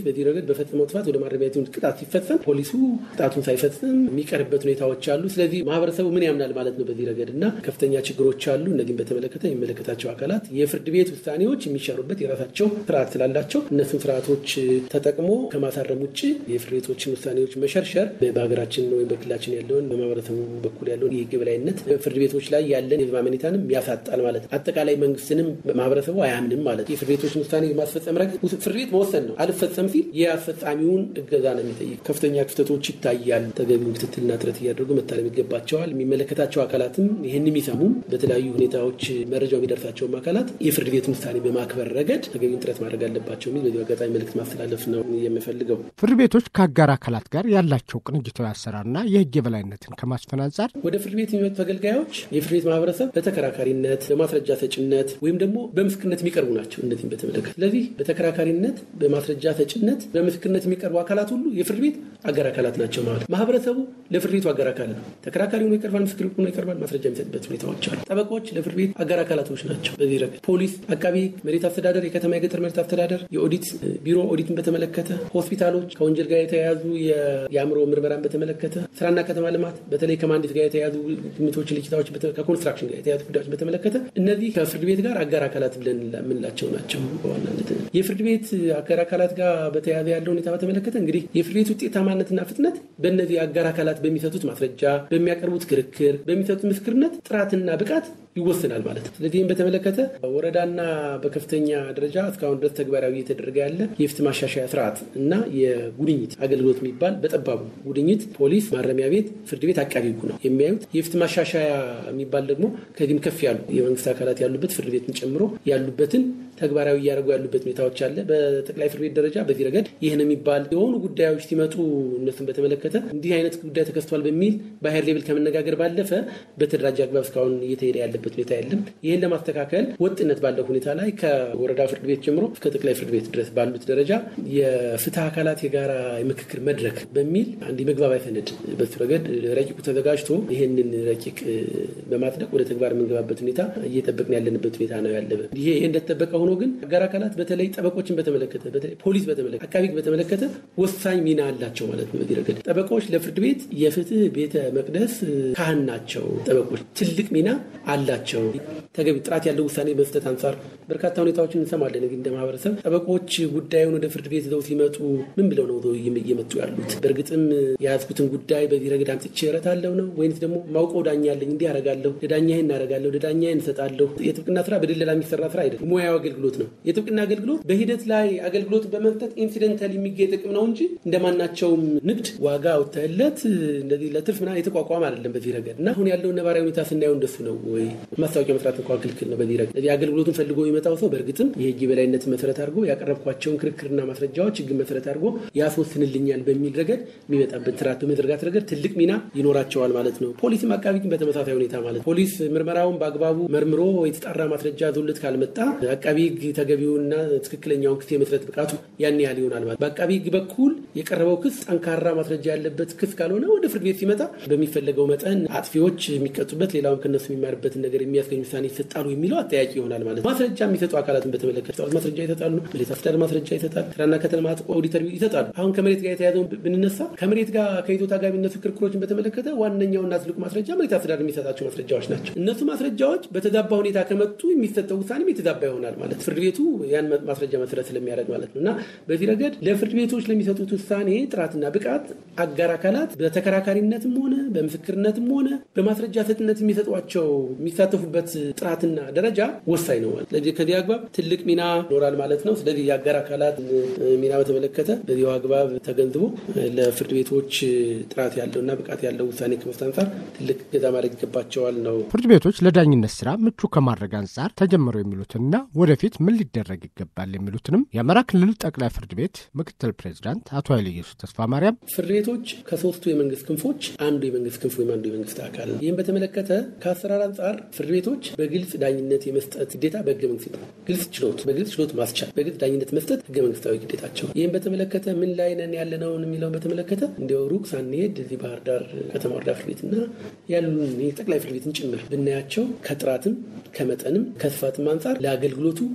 ፖሊስ በዚህ ረገድ በፈጸመው ጥፋት ወደ ማረሚያ ቤት ቅጣት ሲፈጸም ፖሊሱ ቅጣቱን ሳይፈጽም የሚቀርበት ሁኔታዎች አሉ። ስለዚህ ማህበረሰቡ ምን ያምናል ማለት ነው በዚህ ረገድ እና ከፍተኛ ችግሮች አሉ። እነዚህም በተመለከተ የሚመለከታቸው አካላት የፍርድ ቤት ውሳኔዎች የሚሻሩበት የራሳቸው ስርዓት ስላላቸው እነሱን ስርዓቶች ተጠቅሞ ከማሳረም ውጭ የፍርድ ቤቶችን ውሳኔዎች መሸርሸር በሀገራችን ወይም በክልላችን ያለውን በማህበረሰቡ በኩል ያለውን የህግ የበላይነት ፍርድ ቤቶች ላይ ያለን የህዝብ አመኔታንም ያሳጣል ማለት ነው። አጠቃላይ መንግስትንም ማህበረሰቡ አያምንም ማለት ነው። የፍርድ ቤቶችን ውሳኔ ማስፈጸም ረገድ ፍርድ ቤት መወሰን ነው። አልፈጸም ሲል የአስፈጻሚውን እገዛ ነው የሚጠይቅ። ከፍተኛ ክፍተቶች ይታያል። ተገቢውን ክትትልና ጥረት እያደረጉ መታረም ይገባቸዋል። የሚመለከታቸው አካላትም ይህን የሚሰሙም በተለያዩ ሁኔታዎች መረጃው የሚደርሳቸውም አካላት የፍርድ ቤትን ውሳኔ በማክበር ረገድ ተገቢውን ጥረት ማድረግ አለባቸው የሚል በዚህ አጋጣሚ መልዕክት ማስተላለፍ ነው የምፈልገው። ፍርድ ቤቶች ከአጋር አካላት ጋር ያላቸው ቅንጅታዊ አሰራርና የህግ የበላይነትን ከማስፈን አንጻር ወደ ፍርድ ቤት የሚመጡ ተገልጋዮች የፍርድ ቤት ማህበረሰብ በተከራካሪነት፣ በማስረጃ ሰጭነት ወይም ደግሞ በምስክርነት የሚቀርቡ ናቸው። እነዚህም በተመለከተ ስለዚህ በተከራካሪነት፣ በማስረጃ ሰጭነት፣ በምስክርነት የሚቀርቡ አካላት ሁሉ የፍርድ ቤት አጋር አካላት ናቸው ማለት ማህበረሰቡ ለፍርድ ቤቱ አጋር አካል ነው። ተከራካሪ ሆኖ ይቀርባል፣ ምስክር ሆኖ ይቀርባል፣ ማስረጃ የሚሰጥበት ሁኔታዎች አሉ። ጠበቆች ለፍርድ ቤት አጋር አካላቶች ናቸው። በዚህ ረገድ ፖሊስ፣ አቃቢ መሬት አስተዳደር፣ የከተማ የገጠር መሬት አስተዳደር፣ የኦዲት ቢሮ ኦዲትን በተመለከተ ሆስፒታሎች ከወንጀል ጋር የተያያዙ የአእምሮ ምርመራን በተመለከተ ስራና ከተማ ልማት በተለይ ከማንዴት ጋር የተያያዙ ግምቶች፣ ልኪታዎች ከኮንስትራክሽን ጋር የተያያዙ ጉዳዮች በተመለከተ እነዚህ ከፍርድ ቤት ጋር አጋር አካላት ብለን የምንላቸው ናቸው። በዋናነት የፍርድ ቤት አጋር አካላት ጋር በተያያዘ ያለው ሁኔታ በተመለከተ እንግዲህ የፍርድ ቤት ውጤታማነትና ፍጥነት በእነዚህ አጋር አካላት በሚሰጡት ማስረጃ፣ በሚያቀርቡት ክርክር፣ በሚሰጡት ምስክርነት ጥራትና ብቃት ይወስናል ማለት ነው። ስለዚህም በተመለከተ ወረዳና በከፍተኛ ደረጃ እስካሁን ድረስ ተግባራዊ እየተደረገ ያለ የፍትህ ማሻሻያ ስርዓት እና የጉድኝት አገልግሎት የሚባል በጠባቡ ጉድኝት ፖሊስ፣ ማረሚያ ቤት፣ ፍርድ ቤት፣ አቃቢ ሕጉ ነው የሚያዩት። የፍትህ ማሻሻያ የሚባል ደግሞ ከዚህም ከፍ ያሉ የመንግስት አካላት ያሉበት ፍርድ ቤትን ጨምሮ ያሉበትን ተግባራዊ እያደረጉ ያሉበት ሁኔታዎች አለ። በጠቅላይ ፍርድ ቤት ደረጃ በዚህ ረገድ ይህን የሚባል የሆኑ ጉዳዮች ሲመጡ እነሱን በተመለከተ እንዲህ አይነት ጉዳይ ተከስቷል በሚል በሀይር ሌብል ከመነጋገር ባለፈ በተደራጀ አግባብ እስካሁን እየተሄደ ያለበት ሁኔታ የለም። ይህን ለማስተካከል ወጥነት ባለው ሁኔታ ላይ ከወረዳ ፍርድ ቤት ጀምሮ እስከ ጠቅላይ ፍርድ ቤት ድረስ ባሉት ደረጃ የፍትህ አካላት የጋራ የምክክር መድረክ በሚል አንድ የመግባቢያ ሰነድ በሱ ረገድ ረቂቁ ተዘጋጅቶ ይህንን ረቂቅ በማጽደቅ ወደ ተግባር የምንገባበት ሁኔታ እየጠበቅን ያለንበት ሁኔታ ነው ያለ። ይሄ እንደተጠበቀ ሆኖ ግን አጋር አካላት በተለይ ጠበቆችን በተመለከተ በተለይ ፖሊስ በተመለከተ አቃቢ በተመለከተ ወሳኝ ሚና አላቸው ማለት ነው። በዚህ ረገድ ጠበቆች ለፍርድ ቤት የፍትህ ቤተ መቅደስ ካህን ናቸው። ጠበቆች ትልቅ ሚና አላቸው። ተገቢ ጥራት ያለው ውሳኔ መስጠት አንጻር በርካታ ሁኔታዎችን እንሰማለን። እንግዲህ እንደ ማህበረሰብ ጠበቆች ጉዳዩን ወደ ፍርድ ቤት ይዘው ሲመጡ ምን ብለው ነው እየመጡ ያሉት? በእርግጥም የያዝኩትን ጉዳይ በዚህ ረገድ አምጥቼ እረታለሁ ነው ወይንስ ደግሞ ማውቀው ዳኛ አለኝ እንዲህ አረጋለሁ፣ ለዳኛ ይህን እናረጋለሁ፣ ለዳኛ ይህን እሰጣለሁ። የጥብቅና ስራ በድለላ የሚሰራ ስራ አይደለም፣ ሙያዊ አገልግሎት ነው። የጥብቅና አገልግሎት በሂደት ላይ አገልግሎት በመስጠት ኢንሲደንታል የሚገኝ ጥቅም ነው እንጂ እንደማናቸውም ንግድ ዋጋ አውጥተህለት እንደዚህ ለትርፍ ምናምን የተቋቋመ አይደለም። በዚህ ረገድ እና አሁን ያለውን ነባራዊ ሁኔታ ስናየው እንደሱ ነው ወይ ማስታወቂያ መስራት እንኳ ክልክል ነው። በዚህ ረገድ ስለዚህ አገልግሎቱን ፈልጎ የሚመጣው ሰው በእርግጥም የህግ የበላይነትን መሰረት አድርጎ ያቀረብኳቸውን ክርክርና ማስረጃዎች ህግን መሰረት አድርጎ ያስወስንልኛል በሚል ረገድ የሚመጣበት ስርዓት በመዘርጋት ረገድ ትልቅ ሚና ይኖራቸዋል ማለት ነው። ፖሊስም አቃቢ ግን በተመሳሳይ ሁኔታ ማለት ፖሊስ ምርመራውን በአግባቡ መርምሮ የተጣራ ማስረጃ ዞልት ካልመጣ አቃቢ ህግ ተገቢውና ትክክለኛውን ክስ የመስረት ብቃቱ ያን ያህል ይሆናል ማለት በአቃቢ ህግ በኩል የቀረበው ክስ ጠንካራ ማስረጃ ያለበት ክስ ካልሆነ ወደ ፍርድ ቤት ሲመጣ በሚፈለገው መጠን አጥፊዎች የሚቀጡበት ሌላውም ከነሱ የሚማርበትን ነገር የሚያስገኝ ውሳኔ ይሰጣሉ የሚለው አጠያቂ ይሆናል ማለት ነው። ማስረጃ የሚሰጡ አካላትን በተመለከተ ማስረጃ ይሰጣሉ፣ መሬት አስተዳደር ማስረጃ ይሰጣል፣ ስራና ከተማ ኦዲተር ይሰጣሉ። አሁን ከመሬት ጋር የተያዘውን ብንነሳ ከመሬት ጋር ከይዞታ ጋር የሚነሱ ክርክሮችን በተመለከተ ዋነኛውና ትልቁ ማስረጃ መሬት አስተዳደር የሚሰጣቸው ማስረጃዎች ናቸው። እነሱ ማስረጃዎች በተዛባ ሁኔታ ከመጡ የሚሰጠው ውሳኔም የተዛባ ይሆናል ማለት ፍርድ ቤቱ ያን ማስረጃ መሰረት ስለሚያደርግ ማለት ነው እና በዚህ ረገድ ለፍርድ ቤቶች ለሚሰጡት ውሳኔ ጥራትና ብቃት አጋር አካላት በተከራካሪነትም ሆነ በምስክርነትም ሆነ በማስረጃ ሰጥነት የሚሰጧቸው የሚሳተፉበት ጥራትና ደረጃ ወሳኝ ነው ማለት ስለዚህ ከዚህ አግባብ ትልቅ ሚና ይኖራል ማለት ነው። ስለዚህ የአጋር አካላት ሚና በተመለከተ በዚሁ አግባብ ተገንዝቦ ለፍርድ ቤቶች ጥራት ያለውና ብቃት ያለው ውሳኔ ከመስጠት አንጻር ትልቅ ገዛ ማድረግ ይገባቸዋል ነው። ፍርድ ቤቶች ለዳኝነት ስራ ምቹ ከማድረግ አንጻር ተጀምረው የሚሉትንና ወደፊት ምን ሊደረግ ይገባል የሚሉትንም የአማራ ክልል ጠቅላይ ፍርድ ቤት ምክትል ፕሬዚዳንት አቶ ኃይለ ኢየሱስ ተስፋ ማርያም ፍርድ ቤቶች ከሶስቱ የመንግስት ክንፎች አንዱ የመንግስት ክንፍ ወይም አንዱ የመንግስት አካል ነው። ይህም በተመለከተ ከአሰራር አንጻር ፍርድ ቤቶች በግልጽ ዳኝነት የመስጠት ግዴታ በህገ መንግስት ነው። ግልጽ ችሎት በግልጽ ችሎት ማስቻል በግልጽ ዳኝነት መስጠት ህገ መንግስታዊ ግዴታቸው። ይህም በተመለከተ ምን ላይ ነን ያለነውን የሚለውን በተመለከተ እንዲያው ሩቅ ሳንሄድ እዚህ ባህር ዳር ከተማ ወረዳ ፍርድ ቤትና ያሉን ጠቅላይ ፍርድ ቤትን ጭምር ብናያቸው ከጥራትም ከመጠንም ከስፋትም አንጻር ለአገልግሎቱ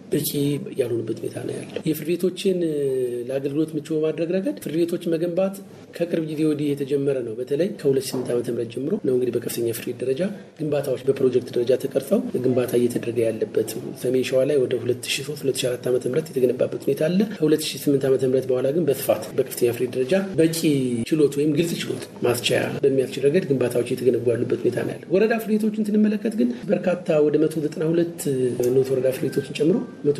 በቂ ያልሆኑበት ሁኔታ ነው ያለው። የፍርድ ቤቶችን ለአገልግሎት ምቹ በማድረግ ረገድ ፍርድ ቤቶችን መገንባት ከቅርብ ጊዜ ወዲህ የተጀመረ ነው። በተለይ ከ2008 ዓ ም ጀምሮ ነው እንግዲህ በከፍተኛ ፍርድ ቤት ደረጃ ግንባታዎች በፕሮጀክት ደረጃ ተቀርጸው ግንባታ እየተደረገ ያለበት ሰሜን ሸዋ ላይ ወደ 2003/2004 ዓ ም የተገነባበት ሁኔታ አለ። ከ2008 ዓ ም በኋላ ግን በስፋት በከፍተኛ ፍርድ ቤት ደረጃ በቂ ችሎት ወይም ግልጽ ችሎት ማስቻያ በሚያስችል ረገድ ግንባታዎች እየተገነቡ ያሉበት ሁኔታ ነው ያለ። ወረዳ ፍርድ ቤቶችን ስንመለከት ግን በርካታ ወደ 192 ኖት ወረዳ ፍርድ ቤቶችን ጨምሮ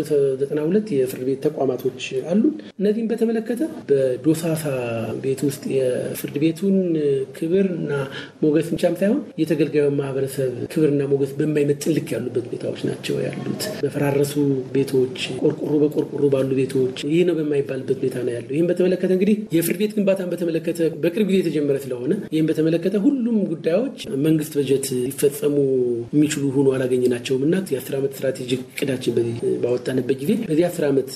192 የፍርድ ቤት ተቋማቶች አሉ። እነዚህም በተመለከተ በዶሳሳ ቤት ውስጥ የፍርድ ቤቱን ክብርና ሞገስ ብቻም ሳይሆን የተገልጋዩ ማህበረሰብ ክብርና ሞገስ በማይመጥን ልክ ያሉበት ሁኔታዎች ናቸው ያሉት። በፈራረሱ ቤቶች፣ ቆርቆሮ በቆርቆሮ ባሉ ቤቶች ይህ ነው በማይባልበት ሁኔታ ነው ያለው። ይህም በተመለከተ እንግዲህ የፍርድ ቤት ግንባታን በተመለከተ በቅርብ ጊዜ የተጀመረ ስለሆነ ይህም በተመለከተ ሁሉም ጉዳዮች መንግስት በጀት ሊፈጸሙ የሚችሉ ሆኖ አላገኘናቸውም እና የአስር ዓመት ስትራቴጂክ እቅዳችን ባወጣንበት ጊዜ በዚህ አስር ዓመት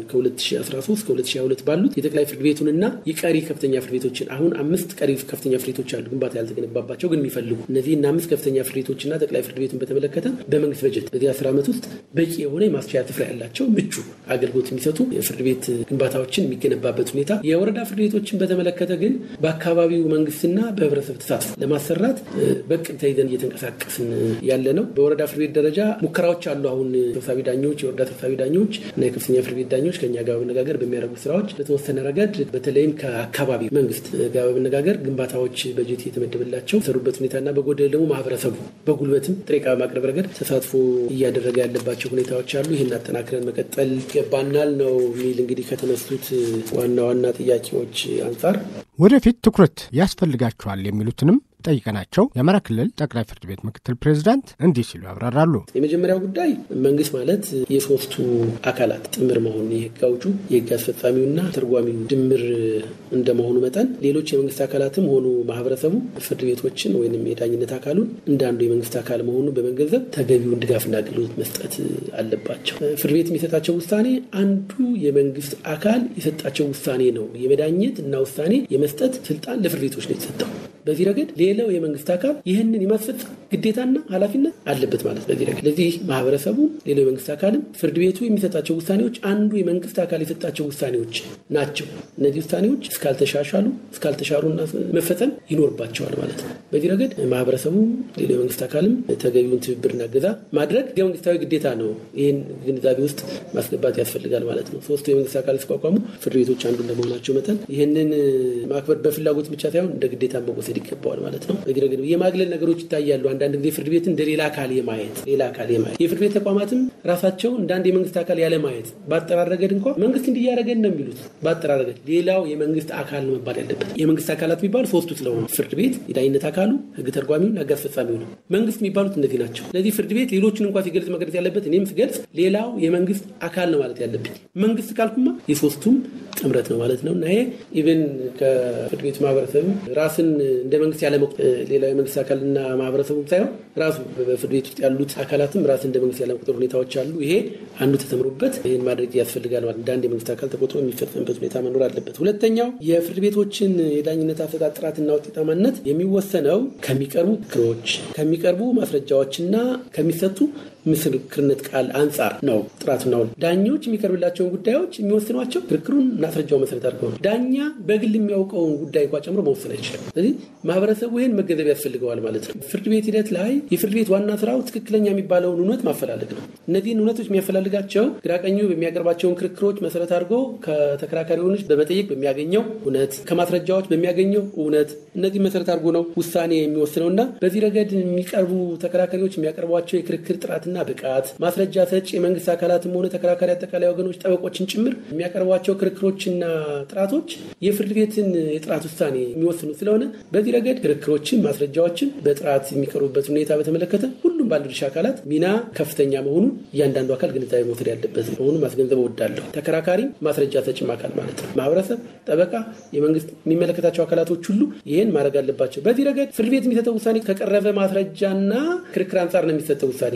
ከ2013 ከ2022 ባሉት የጠቅላይ ፍርድ ቤቱንና የቀሪ ከፍተኛ ፍርድ ቤቶችን አሁን አምስት ቀሪ ከፍተኛ ፍርድ ቤቶች አሉ ግንባታ ያልተገነባባቸው ግን የሚፈልጉ እነዚህ እና አምስት ከፍተኛ ፍርድ ቤቶችና ጠቅላይ ፍርድ ቤቱን በተመለከተ በመንግስት በጀት በዚህ አስር ዓመት ውስጥ በቂ የሆነ የማስቻያ ስፍራ ያላቸው ምቹ አገልግሎት የሚሰጡ የፍርድ ቤት ግንባታዎችን የሚገነባበት ሁኔታ የወረዳ ፍርድ ቤቶችን በተመለከተ ግን በአካባቢው መንግስትና በህብረተሰብ ተሳትፎ ለማሰራት በቅድ ተይዘን እየተንቀሳቀስን ያለ ነው። በወረዳ ፍርድ ቤት ደረጃ ሙከራዎች አሉ። አሁን ሰብሳቢ ዳኞች፣ የወረዳ ሰብሳቢ ዳኞች እና የከፍተኛ ፍርድ ቤት ዳኞች ከኛ ጋር በመነጋገር በሚያደርጉት ስራዎች በተወሰነ ረገድ በተለይም ከአካባቢ መንግስት ጋር በመነጋገር ግንባታዎች በጀት የተመደበላቸው ሰሩበት ሁኔታና በጎደል ደግሞ ማህበረሰቡ በጉልበትም ጥሬ ዕቃ በማቅረብ ረገድ ተሳትፎ እያደረገ ያለባቸው ሁኔታዎች አሉ። ይህን አጠናክረን መቀጠል ይገባናል ነው የሚል እንግዲህ ከተነሱት ዋና ዋና ጥያቄዎች አንጻር ወደፊት ትኩረት ያስፈልጋቸዋል የሚሉትንም ጠይቀናቸው የአማራ ክልል ጠቅላይ ፍርድ ቤት ምክትል ፕሬዚዳንት እንዲህ ሲሉ ያብራራሉ። የመጀመሪያው ጉዳይ መንግስት ማለት የሶስቱ አካላት ጥምር መሆኑ የህግ አውጩ፣ የህግ አስፈጻሚውና ተርጓሚው ድምር እንደመሆኑ መጠን ሌሎች የመንግስት አካላትም ሆኑ ማህበረሰቡ ፍርድ ቤቶችን ወይም የዳኝነት አካሉን እንደ አንዱ የመንግስት አካል መሆኑን በመገንዘብ ተገቢውን ድጋፍና አገልግሎት መስጠት አለባቸው። ፍርድ ቤት የሚሰጣቸው ውሳኔ አንዱ የመንግስት አካል የሰጣቸው ውሳኔ ነው። የመዳኘት እና ውሳኔ የመስጠት ስልጣን ለፍርድ ቤቶች ነው የተሰጠው። በዚህ ረገድ ሌላው የመንግስት አካል ይህንን የማስፈጸም ግዴታና ኃላፊነት አለበት ማለት በዚህ ረገድ ስለዚህ ማህበረሰቡ ሌላው የመንግስት አካልም ፍርድ ቤቱ የሚሰጣቸው ውሳኔዎች አንዱ የመንግስት አካል የሰጣቸው ውሳኔዎች ናቸው። እነዚህ ውሳኔዎች እስካልተሻሻሉ እስካልተሻሩና መፈጸም ይኖርባቸዋል ማለት ነው። በዚህ ረገድ ማህበረሰቡ ሌላው የመንግስት አካልም ተገቢውን ትብብርና እገዛ ማድረግ የመንግስታዊ ግዴታ ነው። ይህን ግንዛቤ ውስጥ ማስገባት ያስፈልጋል ማለት ነው። ሶስቱ የመንግስት አካል ሲቋቋሙ ፍርድ ቤቶች አንዱ እንደመሆናቸው መጠን ይህንን ማክበር በፍላጎት ብቻ ሳይሆን እንደ ግዴታ መወሰድ ይገባዋል ማለት ነው። በዚህ ረገድ የማግለል ነገሮች ይታያሉ። አንዳንድ ጊዜ ፍርድ ቤትን እንደ ሌላ አካል የማየት ሌላ አካል የማየት የፍርድ ቤት ተቋማትም ራሳቸው እንደ አንድ የመንግስት አካል ያለ ማየት በአጠራር ረገድ እንኳ መንግስት እንዲያረገን ነው የሚሉት። በአጠራር ረገድ ሌላው የመንግስት አካል ነው መባል ያለበት። የመንግስት አካላት የሚባሉ ሶስቱ ስለሆኑ ፍርድ ቤት፣ የዳኝነት አካሉ፣ ህግ ተርጓሚውን፣ ህግ አስፈጻሚው ነው። መንግስት የሚባሉት እነዚህ ናቸው። ስለዚህ ፍርድ ቤት ሌሎችን እንኳ ሲገልጽ መግለጽ ያለበት እኔም ስገልጽ ሌላው የመንግስት አካል ነው ማለት ያለብኝ። መንግስት ካልኩማ የሶስቱም ጥምረት ነው ማለት ነው እና ይሄ ኢቨን ከፍርድ ቤቱ ማህበረሰብም ራስን እንደ መንግስት ያለ ሌላው የመንግስት አካልና ማህበረሰቡ ሳይሆን ራሱ በፍርድ ቤት ውስጥ ያሉት አካላትም ራስ እንደ መንግስት ያለመቁጠር ሁኔታዎች አሉ። ይሄ አንዱ ተተምሮበት ይህን ማድረግ ያስፈልጋል ማለት እንደ አንድ የመንግስት አካል ተቆጥሮ የሚፈጸምበት ሁኔታ መኖር አለበት። ሁለተኛው የፍርድ ቤቶችን የዳኝነት አሰጣጥ ጥራትና ውጤታማነት የሚወሰነው ከሚቀርቡ ክሮች ከሚቀርቡ ማስረጃዎችና ከሚሰጡ ምስክርነት ቃል አንጻር ነው። ጥራቱና ዳኞች የሚቀርብላቸውን ጉዳዮች የሚወስኗቸው ክርክሩን ማስረጃው መሰረት አድርገው ነው። ዳኛ በግል የሚያውቀውን ጉዳይ እንኳ ጨምሮ መወሰን አይችልም። ስለዚህ ማህበረሰቡ ይህን መገንዘብ ያስፈልገዋል ማለት ነው። ፍርድ ቤት ሂደት ላይ የፍርድ ቤት ዋና ስራው ትክክለኛ የሚባለውን እውነት ማፈላለግ ነው። እነዚህን እውነቶች የሚያፈላልጋቸው ግራቀኙ በሚያቀርባቸውን ክርክሮች መሰረት አድርጎ ከተከራካሪዎች በመጠየቅ በሚያገኘው እውነት፣ ከማስረጃዎች በሚያገኘው እውነት እነዚህ መሰረት አድርጎ ነው ውሳኔ የሚወስነው እና በዚህ ረገድ የሚቀርቡ ተከራካሪዎች የሚያቀርቧቸው የክርክር ጥራትና ብቃት ማስረጃ ሰጪ የመንግስት አካላትም ሆነ ተከራካሪ አጠቃላይ ወገኖች ጠበቆችን ጭምር የሚያቀርቧቸው ክርክሮችና ጥራቶች የፍርድ ቤትን የጥራት ውሳኔ የሚወስኑ ስለሆነ በዚህ ረገድ ክርክሮችን፣ ማስረጃዎችን በጥራት የሚቀርቡበት ሁኔታ በተመለከተ ሁሉም ባለድርሻ አካላት ሚና ከፍተኛ መሆኑን እያንዳንዱ አካል ግንዛቤ መውሰድ ያለበት መሆኑን ማስገንዘብ እወዳለሁ። ተከራካሪ ማስረጃ ሰጪም አካል ማለት ነው። ማህበረሰብ፣ ጠበቃ፣ የመንግስት የሚመለከታቸው አካላቶች ሁሉ ይህን ማድረግ አለባቸው። በዚህ ረገድ ፍርድ ቤት የሚሰጠው ውሳኔ ከቀረበ ማስረጃና ክርክር አንጻር ነው የሚሰጠው ውሳኔ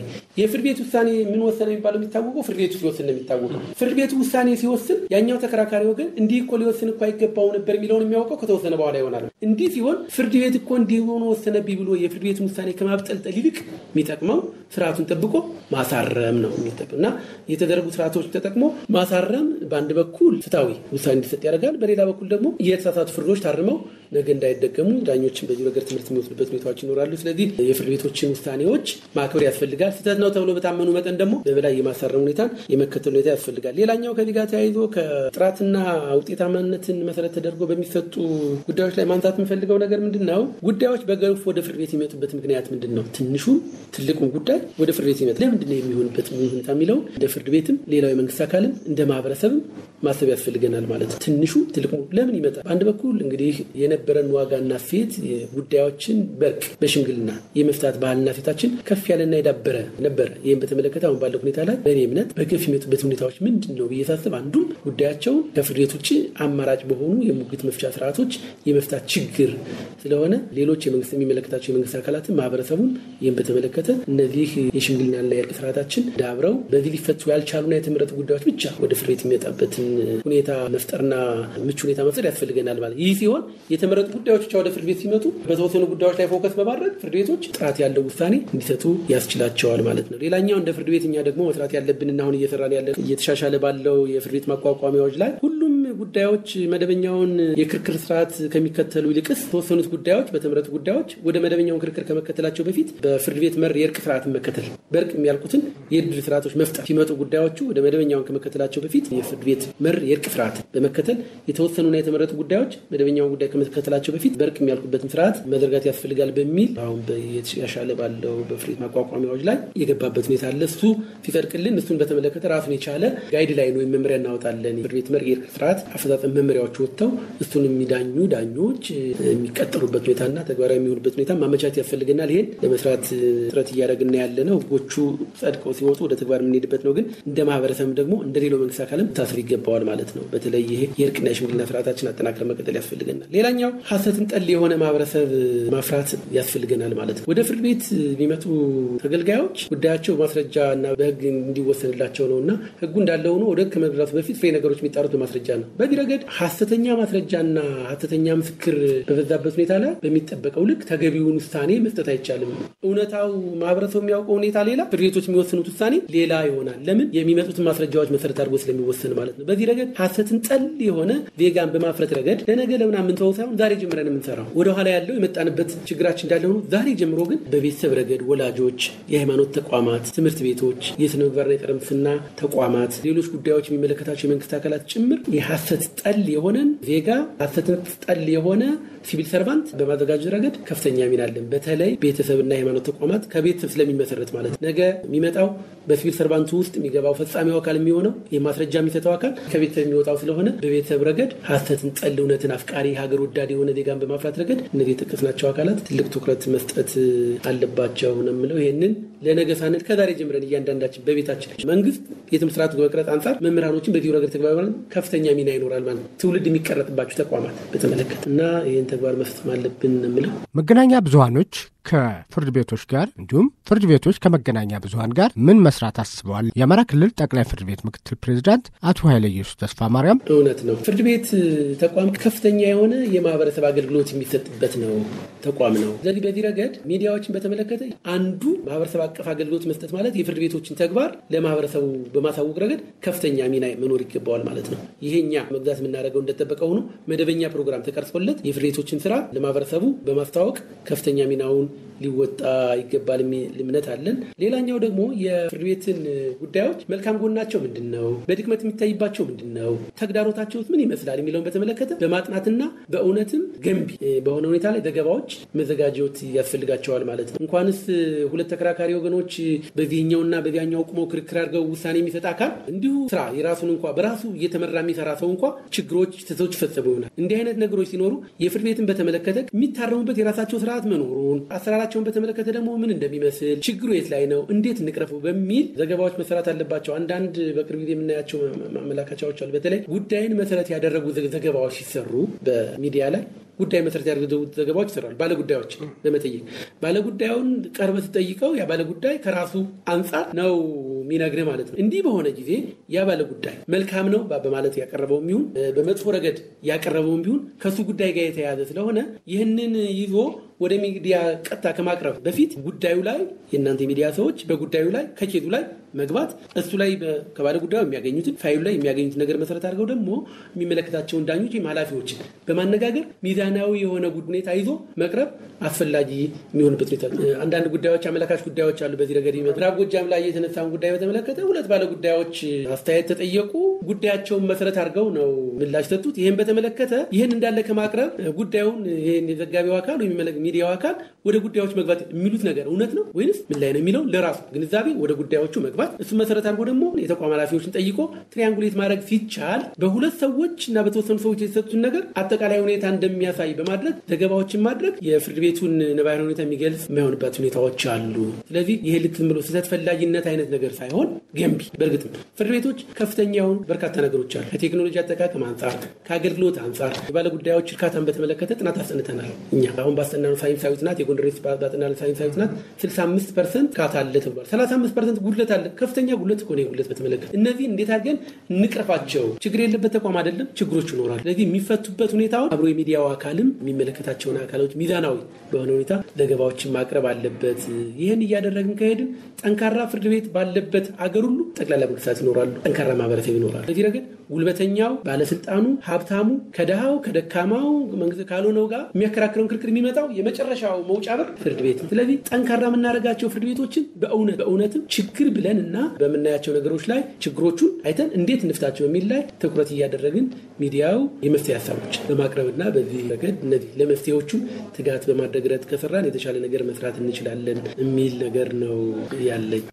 የፍርድ ቤት ውሳኔ ምን ወሰነ የሚባለው የሚታወቀው ፍርድ ቤቱ ሲወስን ነው የሚታወቀው። ፍርድ ቤቱ ውሳኔ ሲወስን ያኛው ተከራካሪ ወገን እንዲህ እኮ ሊወስን እኮ አይገባው ነበር የሚለውን የሚያውቀው ከተወሰነ በኋላ ይሆናል። እንዲህ ሲሆን ፍርድ ቤት እኮ እንዲህ ሆኖ ወሰነብኝ ብሎ የፍርድ ቤቱን ውሳኔ ከማብጠልጠል ይልቅ የሚጠቅመው ስርዓቱን ጠብቆ ማሳረም ነው የሚጠቅም እና የተደረጉ ስርዓቶች ተጠቅሞ ማሳረም በአንድ በኩል ፍትሐዊ ውሳኔ እንዲሰጥ ያደርጋል። በሌላ በኩል ደግሞ የተሳሳቱ ፍርዶች ታርመው ነገ እንዳይደገሙ ዳኞችን በዚህ ነገር ትምህርት የሚወስዱበት ሁኔታዎች ይኖራሉ። ስለዚህ የፍርድ ቤቶችን ውሳኔዎች ማክበር ያስፈልጋል። ስህተት ነው ተብሎ በታመኑ መጠን ደግሞ በበላይ የማሳረም ሁኔታን የመከተል ሁኔታ ያስፈልጋል። ሌላኛው ከዚህ ጋር ተያይዞ ከጥራትና ውጤታማነትን መሰረት ተደርጎ በሚሰጡ ጉዳዮች ላይ ማንሳት የምፈልገው ነገር ምንድን ነው? ጉዳዮች በገፍ ወደ ፍርድ ቤት የሚመጡበት ምክንያት ምንድን ነው? ትንሹም ትልቁም ጉዳይ ወደ ፍርድ ቤት ይመጣል። ለምንድን ነው የሚሆንበት ሁኔታ የሚለው እንደ ፍርድ ቤትም ሌላው የመንግስት አካልም እንደ ማህበረሰብም ማሰብ ያስፈልገናል ማለት ነው። ትንሹ ትልቁ ለምን ይመጣል? በአንድ በኩል እንግዲህ የነበረን ዋጋና ሴት ጉዳዮችን በርቅ በሽምግልና የመፍታት ባህልና ሴታችን ከፍ ያለና የዳበረ ነበረ። ይህም በተመለከተ አሁን ባለው ሁኔታ ላይ በእኔ እምነት በገፍ የሚመጡበት ሁኔታዎች ምንድን ነው ብዬ ሳስብ አንዱም ጉዳያቸውን ከፍርድ ቤት ውጭ አማራጭ በሆኑ የሙግት መፍቻ ስርዓቶች የመፍታት ችግር ስለሆነ ሌሎች የመንግስት የሚመለከታቸው የመንግስት አካላትን ማህበረሰቡን ይህም በተመለከተ እነዚህ የሽምግልናና የእርቅ ስርዓታችን ዳብረው በዚህ ሊፈቱ ያልቻሉና የተመረጡ ጉዳዮች ብቻ ወደ ፍርድ ቤት የሚመጣበትን ሁኔታ መፍጠርና ምቹ ሁኔታ መፍጠር ያስፈልገናል ማለት ይህ ሲሆን የተመረጡ ጉዳዮች ብቻ ወደ ፍርድ ቤት ሲመጡ በተወሰኑ ጉዳዮች ላይ ፎከስ በማድረግ ፍርድ ቤቶች ጥራት ያለው ውሳኔ እንዲሰጡ ያስችላቸዋል ማለት ነው። ሌላኛው እንደ ፍርድ ቤት እኛ ደግሞ መስራት ያለብንና አሁን እየሰራን ያለ እየተሻሻለ ባለው የፍርድ ቤት ማቋቋሚያዎች ላይ ሁሉም ጉዳዮች መደበኛውን የክርክር ስርዓት ከሚከተሉ ይልቅስ የተወሰኑት ጉዳዮች በተመረጡ ጉዳዮች ወደ መደበኛውን ክርክር ከመከተላቸው በፊት በፍርድ ቤት መር የእርቅ ስርዓትን መከተል በእርቅ የሚያልቁትን የድር ስርዓቶች መፍጠር ሲመጡ ጉዳዮቹ ወደ መደበኛውን ከመከተላቸው በፊት የፍርድ ቤት መር የእርቅ ስርዓት በመከተል የተወሰኑና የተመረጡ ጉዳዮች መደበኛውን ጉዳይ ከመከተላቸው በፊት በእርቅ የሚያልቁበትን ስርዓት መዘርጋት ያስፈልጋል በሚል አሁን የተሻሻለ ባለው በፍርድ ቤት ማቋቋሚያዎች ላይ የገባበት ሁኔታ አለ። እሱ ሲጸድቅልን እሱን በተመለከተ ራሱን የቻለ ጋይድ ላይን ወይም መመሪያ እናወጣለን። የፍርድ ቤት መር የእርቅ ስርዓት አፈጻጸም መመሪያዎች ወጥተው እሱን የሚዳኙ ዳኞች የሚቀጠሉበት ሁኔታና ተግባራዊ የሚሆኑበት ሁኔታ ማመቻቸት ያስፈልገናል። ይሄን ለመስራት ጥረት እያደረግን ያለ ነው። ህጎቹ ጸድቀው ሲወጡ ወደ ተግባር የምንሄድበት ነው። ግን እንደ ማህበረሰብም ደግሞ እንደ ሌላው መንግስት አካልም ታስር ይገባዋል ማለት ነው። በተለይ ይሄ የእርቅና የሽምግልና ስርዓታችን አጠናክረን መቀጠል ያስፈልገናል። ሌላኛው ሀሰትን ጠል የሆነ ማህበረሰብ ማፍራት ያስፈልገናል ማለት ነው። ወደ ፍርድ ቤት የሚመጡ ተገልጋዮች ጉዳያቸው ማስረጃ እና በህግ እንዲወሰንላቸው ነው እና ህጉ እንዳለ ሆኖ ወደ ህግ ከመግባቱ በፊት ፍሬ ነገሮች የሚጣሩት በማስረጃ ነው። በዚህ ረገድ ሀሰተኛ ማስረጃና ሀሰተኛ ምስክር በበዛበት ሁኔታ ላይ በሚጠበቀው ልክ ተገቢውን ውሳኔ መስጠት አይቻልም። እውነታው ማህበረሰቡ የሚያውቀው ሁኔታ ሌላ፣ ፍርድ ቤቶች የሚወስኑት ውሳኔ ሌላ ይሆናል። ለምን የሚመጡትን ማስረጃዎች መሰረት አድርጎ ስለሚወሰን ማለት ነው። በዚህ ረገድ ሀሰትን ጠል የሆነ ዜጋን በማፍረት ረገድ ለነገ ለምና የምንተወው ሳይሆን ዛሬ ጀምረን የምንሰራው ወደኋላ ያለው የመጣንበት ችግራችን እንዳለ ሆኖ ዛሬ ጀምሮ ግን በቤተሰብ ረገድ ወላጆች፣ የሃይማኖት ተቋማት፣ ትምህርት ቤቶች፣ የስነ ምግባርና የጸረ ሙስና ተቋማት፣ ሌሎች ጉዳዮች የሚመለከታቸው የመንግስት አካላት ጭምር የሀሰት ጠል የሆነን ዜጋ ሀሰትን ጠል የሆነ ሲቪል ሰርቫንት በማዘጋጀት ረገድ ከፍተኛ ሚና አለን። በተለይ ቤተሰብና የሃይማኖት ተቋማት ከቤተሰብ ስለሚመሰረት ማለት ነገ የሚመጣው በሲቪል ሰርቫንቱ ውስጥ የሚገባው ፈጻሚው አካል የሚሆነው የማስረጃ የሚሰጠው አካል ከቤተሰብ የሚወጣው ስለሆነ በቤተሰብ ረገድ ሀሰትን ጠል እውነትን አፍቃሪ ሀገር ወዳድ የሆነ ዜጋን በማፍራት ረገድ እነዚህ የጠቀስናቸው አካላት ትልቅ ትኩረት መስጠት አለባቸው ነው የምለው። ይህንን ለነገ ሳንል ከዛሬ ጀምረን እያንዳንዳችን በቤታችን መንግስት የትምህርት ስርዓቱ በመቅረጽ አንጻር መምህራኖችን በዚሁ ረገድ ተግባር ከፍተኛ ሚና ይኖራል ማለት ነው። ትውልድ የሚቀረጥባቸው ተቋማት በተመለከተ እና ይህን ተግባር መፈጸም አለብን የምለው መገናኛ ብዙሀኖች ከፍርድ ቤቶች ጋር እንዲሁም ፍርድ ቤቶች ከመገናኛ ብዙሀን ጋር ምን መስራት አስበዋል? የአማራ ክልል ጠቅላይ ፍርድ ቤት ምክትል ፕሬዚዳንት አቶ ኃይለ ኢየሱስ ተስፋ ማርያም። እውነት ነው። ፍርድ ቤት ተቋም ከፍተኛ የሆነ የማህበረሰብ አገልግሎት የሚሰጥበት ነው ተቋም ነው። ስለዚህ በዚህ ረገድ ሚዲያዎችን በተመለከተ አንዱ ማህበረሰብ አቀፍ አገልግሎት መስጠት ማለት የፍርድ ቤቶችን ተግባር ለማህበረሰቡ በማሳወቅ ረገድ ከፍተኛ ሚና መኖር ይገባዋል ማለት ነው። ይሄኛ መግዛት የምናደርገው እንደጠበቀ ሆኖ መደበኛ ፕሮግራም ተቀርጾለት የፍርድ ቤቶችን ስራ ለማህበረሰቡ በማስተዋወቅ ከፍተኛ ሚናውን ሊወጣ ይገባል የሚል እምነት አለን። ሌላኛው ደግሞ የፍርድ ቤትን ጉዳዮች መልካም ጎናቸው ምንድን ነው፣ በድክመት የሚታይባቸው ምንድን ነው፣ ተግዳሮታቸውስ ምን ይመስላል የሚለውን በተመለከተ በማጥናትና በእውነትም ገንቢ በሆነ ሁኔታ ላይ ዘገባዎች መዘጋጀት ያስፈልጋቸዋል ማለት ነው። እንኳንስ ሁለት ተከራካሪ ወገኖች በዚህኛውና በዚያኛው ቁመው ክርክር አድርገው ውሳኔ የሚሰጥ አካል እንዲሁ ስራ የራሱን እንኳ በራሱ እየተመራ የሚሰራ ሰው እንኳ ችግሮች፣ ስህተቶች ይፈጸሙ ይሆናል። እንዲህ አይነት ነገሮች ሲኖሩ የፍርድ ቤትን በተመለከተ የሚታረሙበት የራሳቸው ስርዓት መኖሩን አሰራራቸውን በተመለከተ ደግሞ ምን እንደሚመስል ችግሩ የት ላይ ነው፣ እንዴት እንቅረፉ በሚል ዘገባዎች መሰራት አለባቸው። አንዳንድ በቅርብ ጊዜ የምናያቸው ማመላከቻዎች አሉ። በተለይ ጉዳይን መሰረት ያደረጉ ዘገባዎች ሲሰሩ በሚዲያ ላይ ጉዳይ መሰረት ያደረጉ ዘገባዎች ይሰራሉ። ባለጉዳዮች በመጠየቅ ባለጉዳዩን ቀርበህ ስትጠይቀው ያ ባለጉዳይ ከራሱ አንጻር ነው የሚነግርህ ማለት ነው። እንዲህ በሆነ ጊዜ ያ ባለጉዳይ መልካም ነው በማለት ያቀረበውም ይሁን በመጥፎ ረገድ ያቀረበውም ቢሆን ከሱ ጉዳይ ጋር የተያያዘ ስለሆነ ይህንን ይዞ ወደ ሚዲያ ቀጥታ ከማቅረብ በፊት ጉዳዩ ላይ የእናንተ ሚዲያ ሰዎች በጉዳዩ ላይ ከኬቱ ላይ መግባት እሱ ላይ ከባለ ጉዳዩ የሚያገኙትን ፋይሉ ላይ የሚያገኙትን ነገር መሰረት አድርገው ደግሞ የሚመለከታቸውን ዳኞች ወይም ኃላፊዎችን በማነጋገር ሚዛናዊ የሆነ ሁኔታ ይዞ መቅረብ አስፈላጊ የሚሆንበት ሁኔታ አንዳንድ ጉዳዮች አመላካች ጉዳዮች አሉ። በዚህ ረገድ ምዕራብ ጎጃም ላይ የተነሳውን ጉዳይ በተመለከተ ሁለት ባለ ጉዳዮች አስተያየት ተጠየቁ። ጉዳያቸውን መሰረት አድርገው ነው ምላሽ ሰጡት። ይህን በተመለከተ ይህን እንዳለ ከማቅረብ ጉዳዩን ይህን የዘጋቢው አካል ወይም ሚዲያው አካል ወደ ጉዳዮች መግባት የሚሉት ነገር እውነት ነው ወይንስ ምን ላይ ነው የሚለው ለራሱ ግንዛቤ ወደ ጉዳዮቹ መግባት እሱ መሰረት አድርጎ ደግሞ የተቋም ኃላፊዎችን ጠይቆ ትሪያንጉሌት ማድረግ ሲቻል በሁለት ሰዎች እና በተወሰኑ ሰዎች የተሰጡትን ነገር አጠቃላይ ሁኔታ እንደሚያሳይ በማድረግ ዘገባዎችን ማድረግ የፍርድ ቤቱን ነባራዊ ሁኔታ የሚገልጽ የማይሆንበት ሁኔታዎች አሉ። ስለዚህ ይሄ ልክ ዝም ብሎ ስህተት ፈላጊነት አይነት ነገር ሳይሆን ገንቢ፣ በእርግጥም ፍርድ ቤቶች ከፍተኛ የሆኑ በርካታ ነገሮች አሉ። ከቴክኖሎጂ አጠቃቀም አንጻር፣ ከአገልግሎት አንጻር የባለ ጉዳዮች እርካታን በተመለከተ ጥናት አስጠንተናል። እኛ አሁን ባስጠናነው ሳይንሳዊ ጥናት የጎንደር ባጠናነው ሳይንሳዊ ጥናት 65 ፐርሰንት እርካታ አለ ተብሏል። 35 ፐርሰንት ጉድለት አለ። ከፍተኛ ጉድለት እኮ ነው ጉድለት በተመለከተ እነዚህ እንዴት አድርገን እንቅረፋቸው? ችግር የለበት ተቋም አይደለም፣ ችግሮች ይኖራል። ስለዚህ የሚፈቱበት ሁኔታውን አብሮ የሚዲያው አካልም የሚመለከታቸውን አካሎች ሚዛናዊ በሆነ ሁኔታ ዘገባዎችን ማቅረብ አለበት። ይህን እያደረግን ከሄድን ጠንካራ ፍርድ ቤት ባለበት አገር ሁሉ ጠቅላላ መንግስታት ይኖራሉ፣ ጠንካራ ማህበረሰብ ይኖራል። በዚህ ረገድ ጉልበተኛው፣ ባለስልጣኑ፣ ሀብታሙ ከድሃው ከደካማው መንግስት ካልሆነው ጋር የሚያከራክረውን ክርክር የሚመጣው የመጨረሻው መውጫ በር ፍርድ ቤት ነው። ስለዚህ ጠንካራ የምናደርጋቸው ፍርድ ቤቶችን በእውነት በእውነትም ችግር ብለን እና በምናያቸው ነገሮች ላይ ችግሮቹን አይተን እንዴት እንፍታቸው የሚል ላይ ትኩረት እያደረግን ሚዲያው የመፍትሄ ሀሳቦች በማቅረብና በዚህ ረገድ እነዚህ ለመፍትሄዎቹ ትጋት በማድረግ ረገድ ከሰራን የተሻለ ነገር መስራት እንችላለን የሚል ነገር ነው ያለኝ።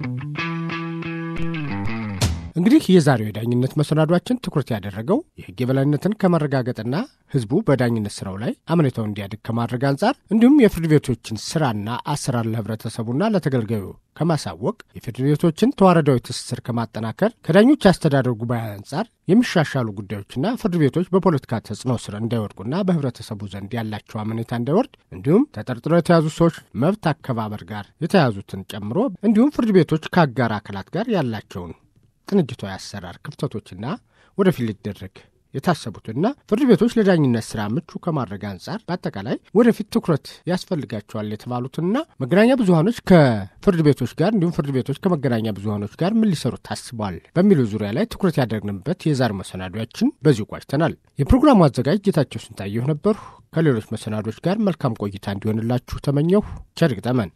እንግዲህ የዛሬው የዳኝነት መሰናዷችን ትኩረት ያደረገው የሕግ የበላይነትን ከማረጋገጥና ሕዝቡ በዳኝነት ስራው ላይ አመኔታው እንዲያድግ ከማድረግ አንጻር እንዲሁም የፍርድ ቤቶችን ስራና አሰራር ለህብረተሰቡና ለተገልጋዩ ከማሳወቅ የፍርድ ቤቶችን ተዋረዳዊ ትስስር ከማጠናከር ከዳኞች አስተዳደር ጉባኤ አንጻር የሚሻሻሉ ጉዳዮችና ፍርድ ቤቶች በፖለቲካ ተጽዕኖ ስር እንዳይወድቁና በህብረተሰቡ ዘንድ ያላቸው አመኔታ እንዳይወርድ እንዲሁም ተጠርጥረው የተያዙ ሰዎች መብት አከባበር ጋር የተያዙትን ጨምሮ እንዲሁም ፍርድ ቤቶች ከአጋር አካላት ጋር ያላቸውን ቅንጅታዊ አሰራር ክፍተቶችና ወደፊት ሊደረግ የታሰቡትና ፍርድ ቤቶች ለዳኝነት ስራ ምቹ ከማድረግ አንጻር በአጠቃላይ ወደፊት ትኩረት ያስፈልጋቸዋል የተባሉትና መገናኛ ብዙሀኖች ከፍርድ ቤቶች ጋር እንዲሁም ፍርድ ቤቶች ከመገናኛ ብዙሀኖች ጋር ምን ሊሰሩ ታስቧል በሚሉ ዙሪያ ላይ ትኩረት ያደረግንበት የዛሬ መሰናዷችን በዚሁ ቋጭተናል። የፕሮግራሙ አዘጋጅ ጌታቸው ስንታየሁ ነበርሁ። ከሌሎች መሰናዶች ጋር መልካም ቆይታ እንዲሆንላችሁ ተመኘሁ። ቸር ይግጠመን።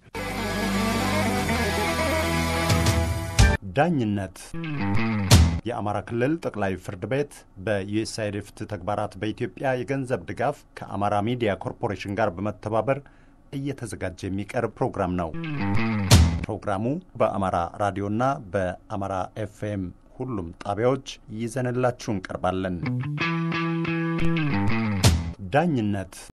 ዳኝነት የአማራ ክልል ጠቅላይ ፍርድ ቤት በዩኤስአይዲ ፍትህ ተግባራት በኢትዮጵያ የገንዘብ ድጋፍ ከአማራ ሚዲያ ኮርፖሬሽን ጋር በመተባበር እየተዘጋጀ የሚቀርብ ፕሮግራም ነው። ፕሮግራሙ በአማራ ራዲዮና በአማራ ኤፍኤም ሁሉም ጣቢያዎች ይዘንላችሁ እንቀርባለን። ዳኝነት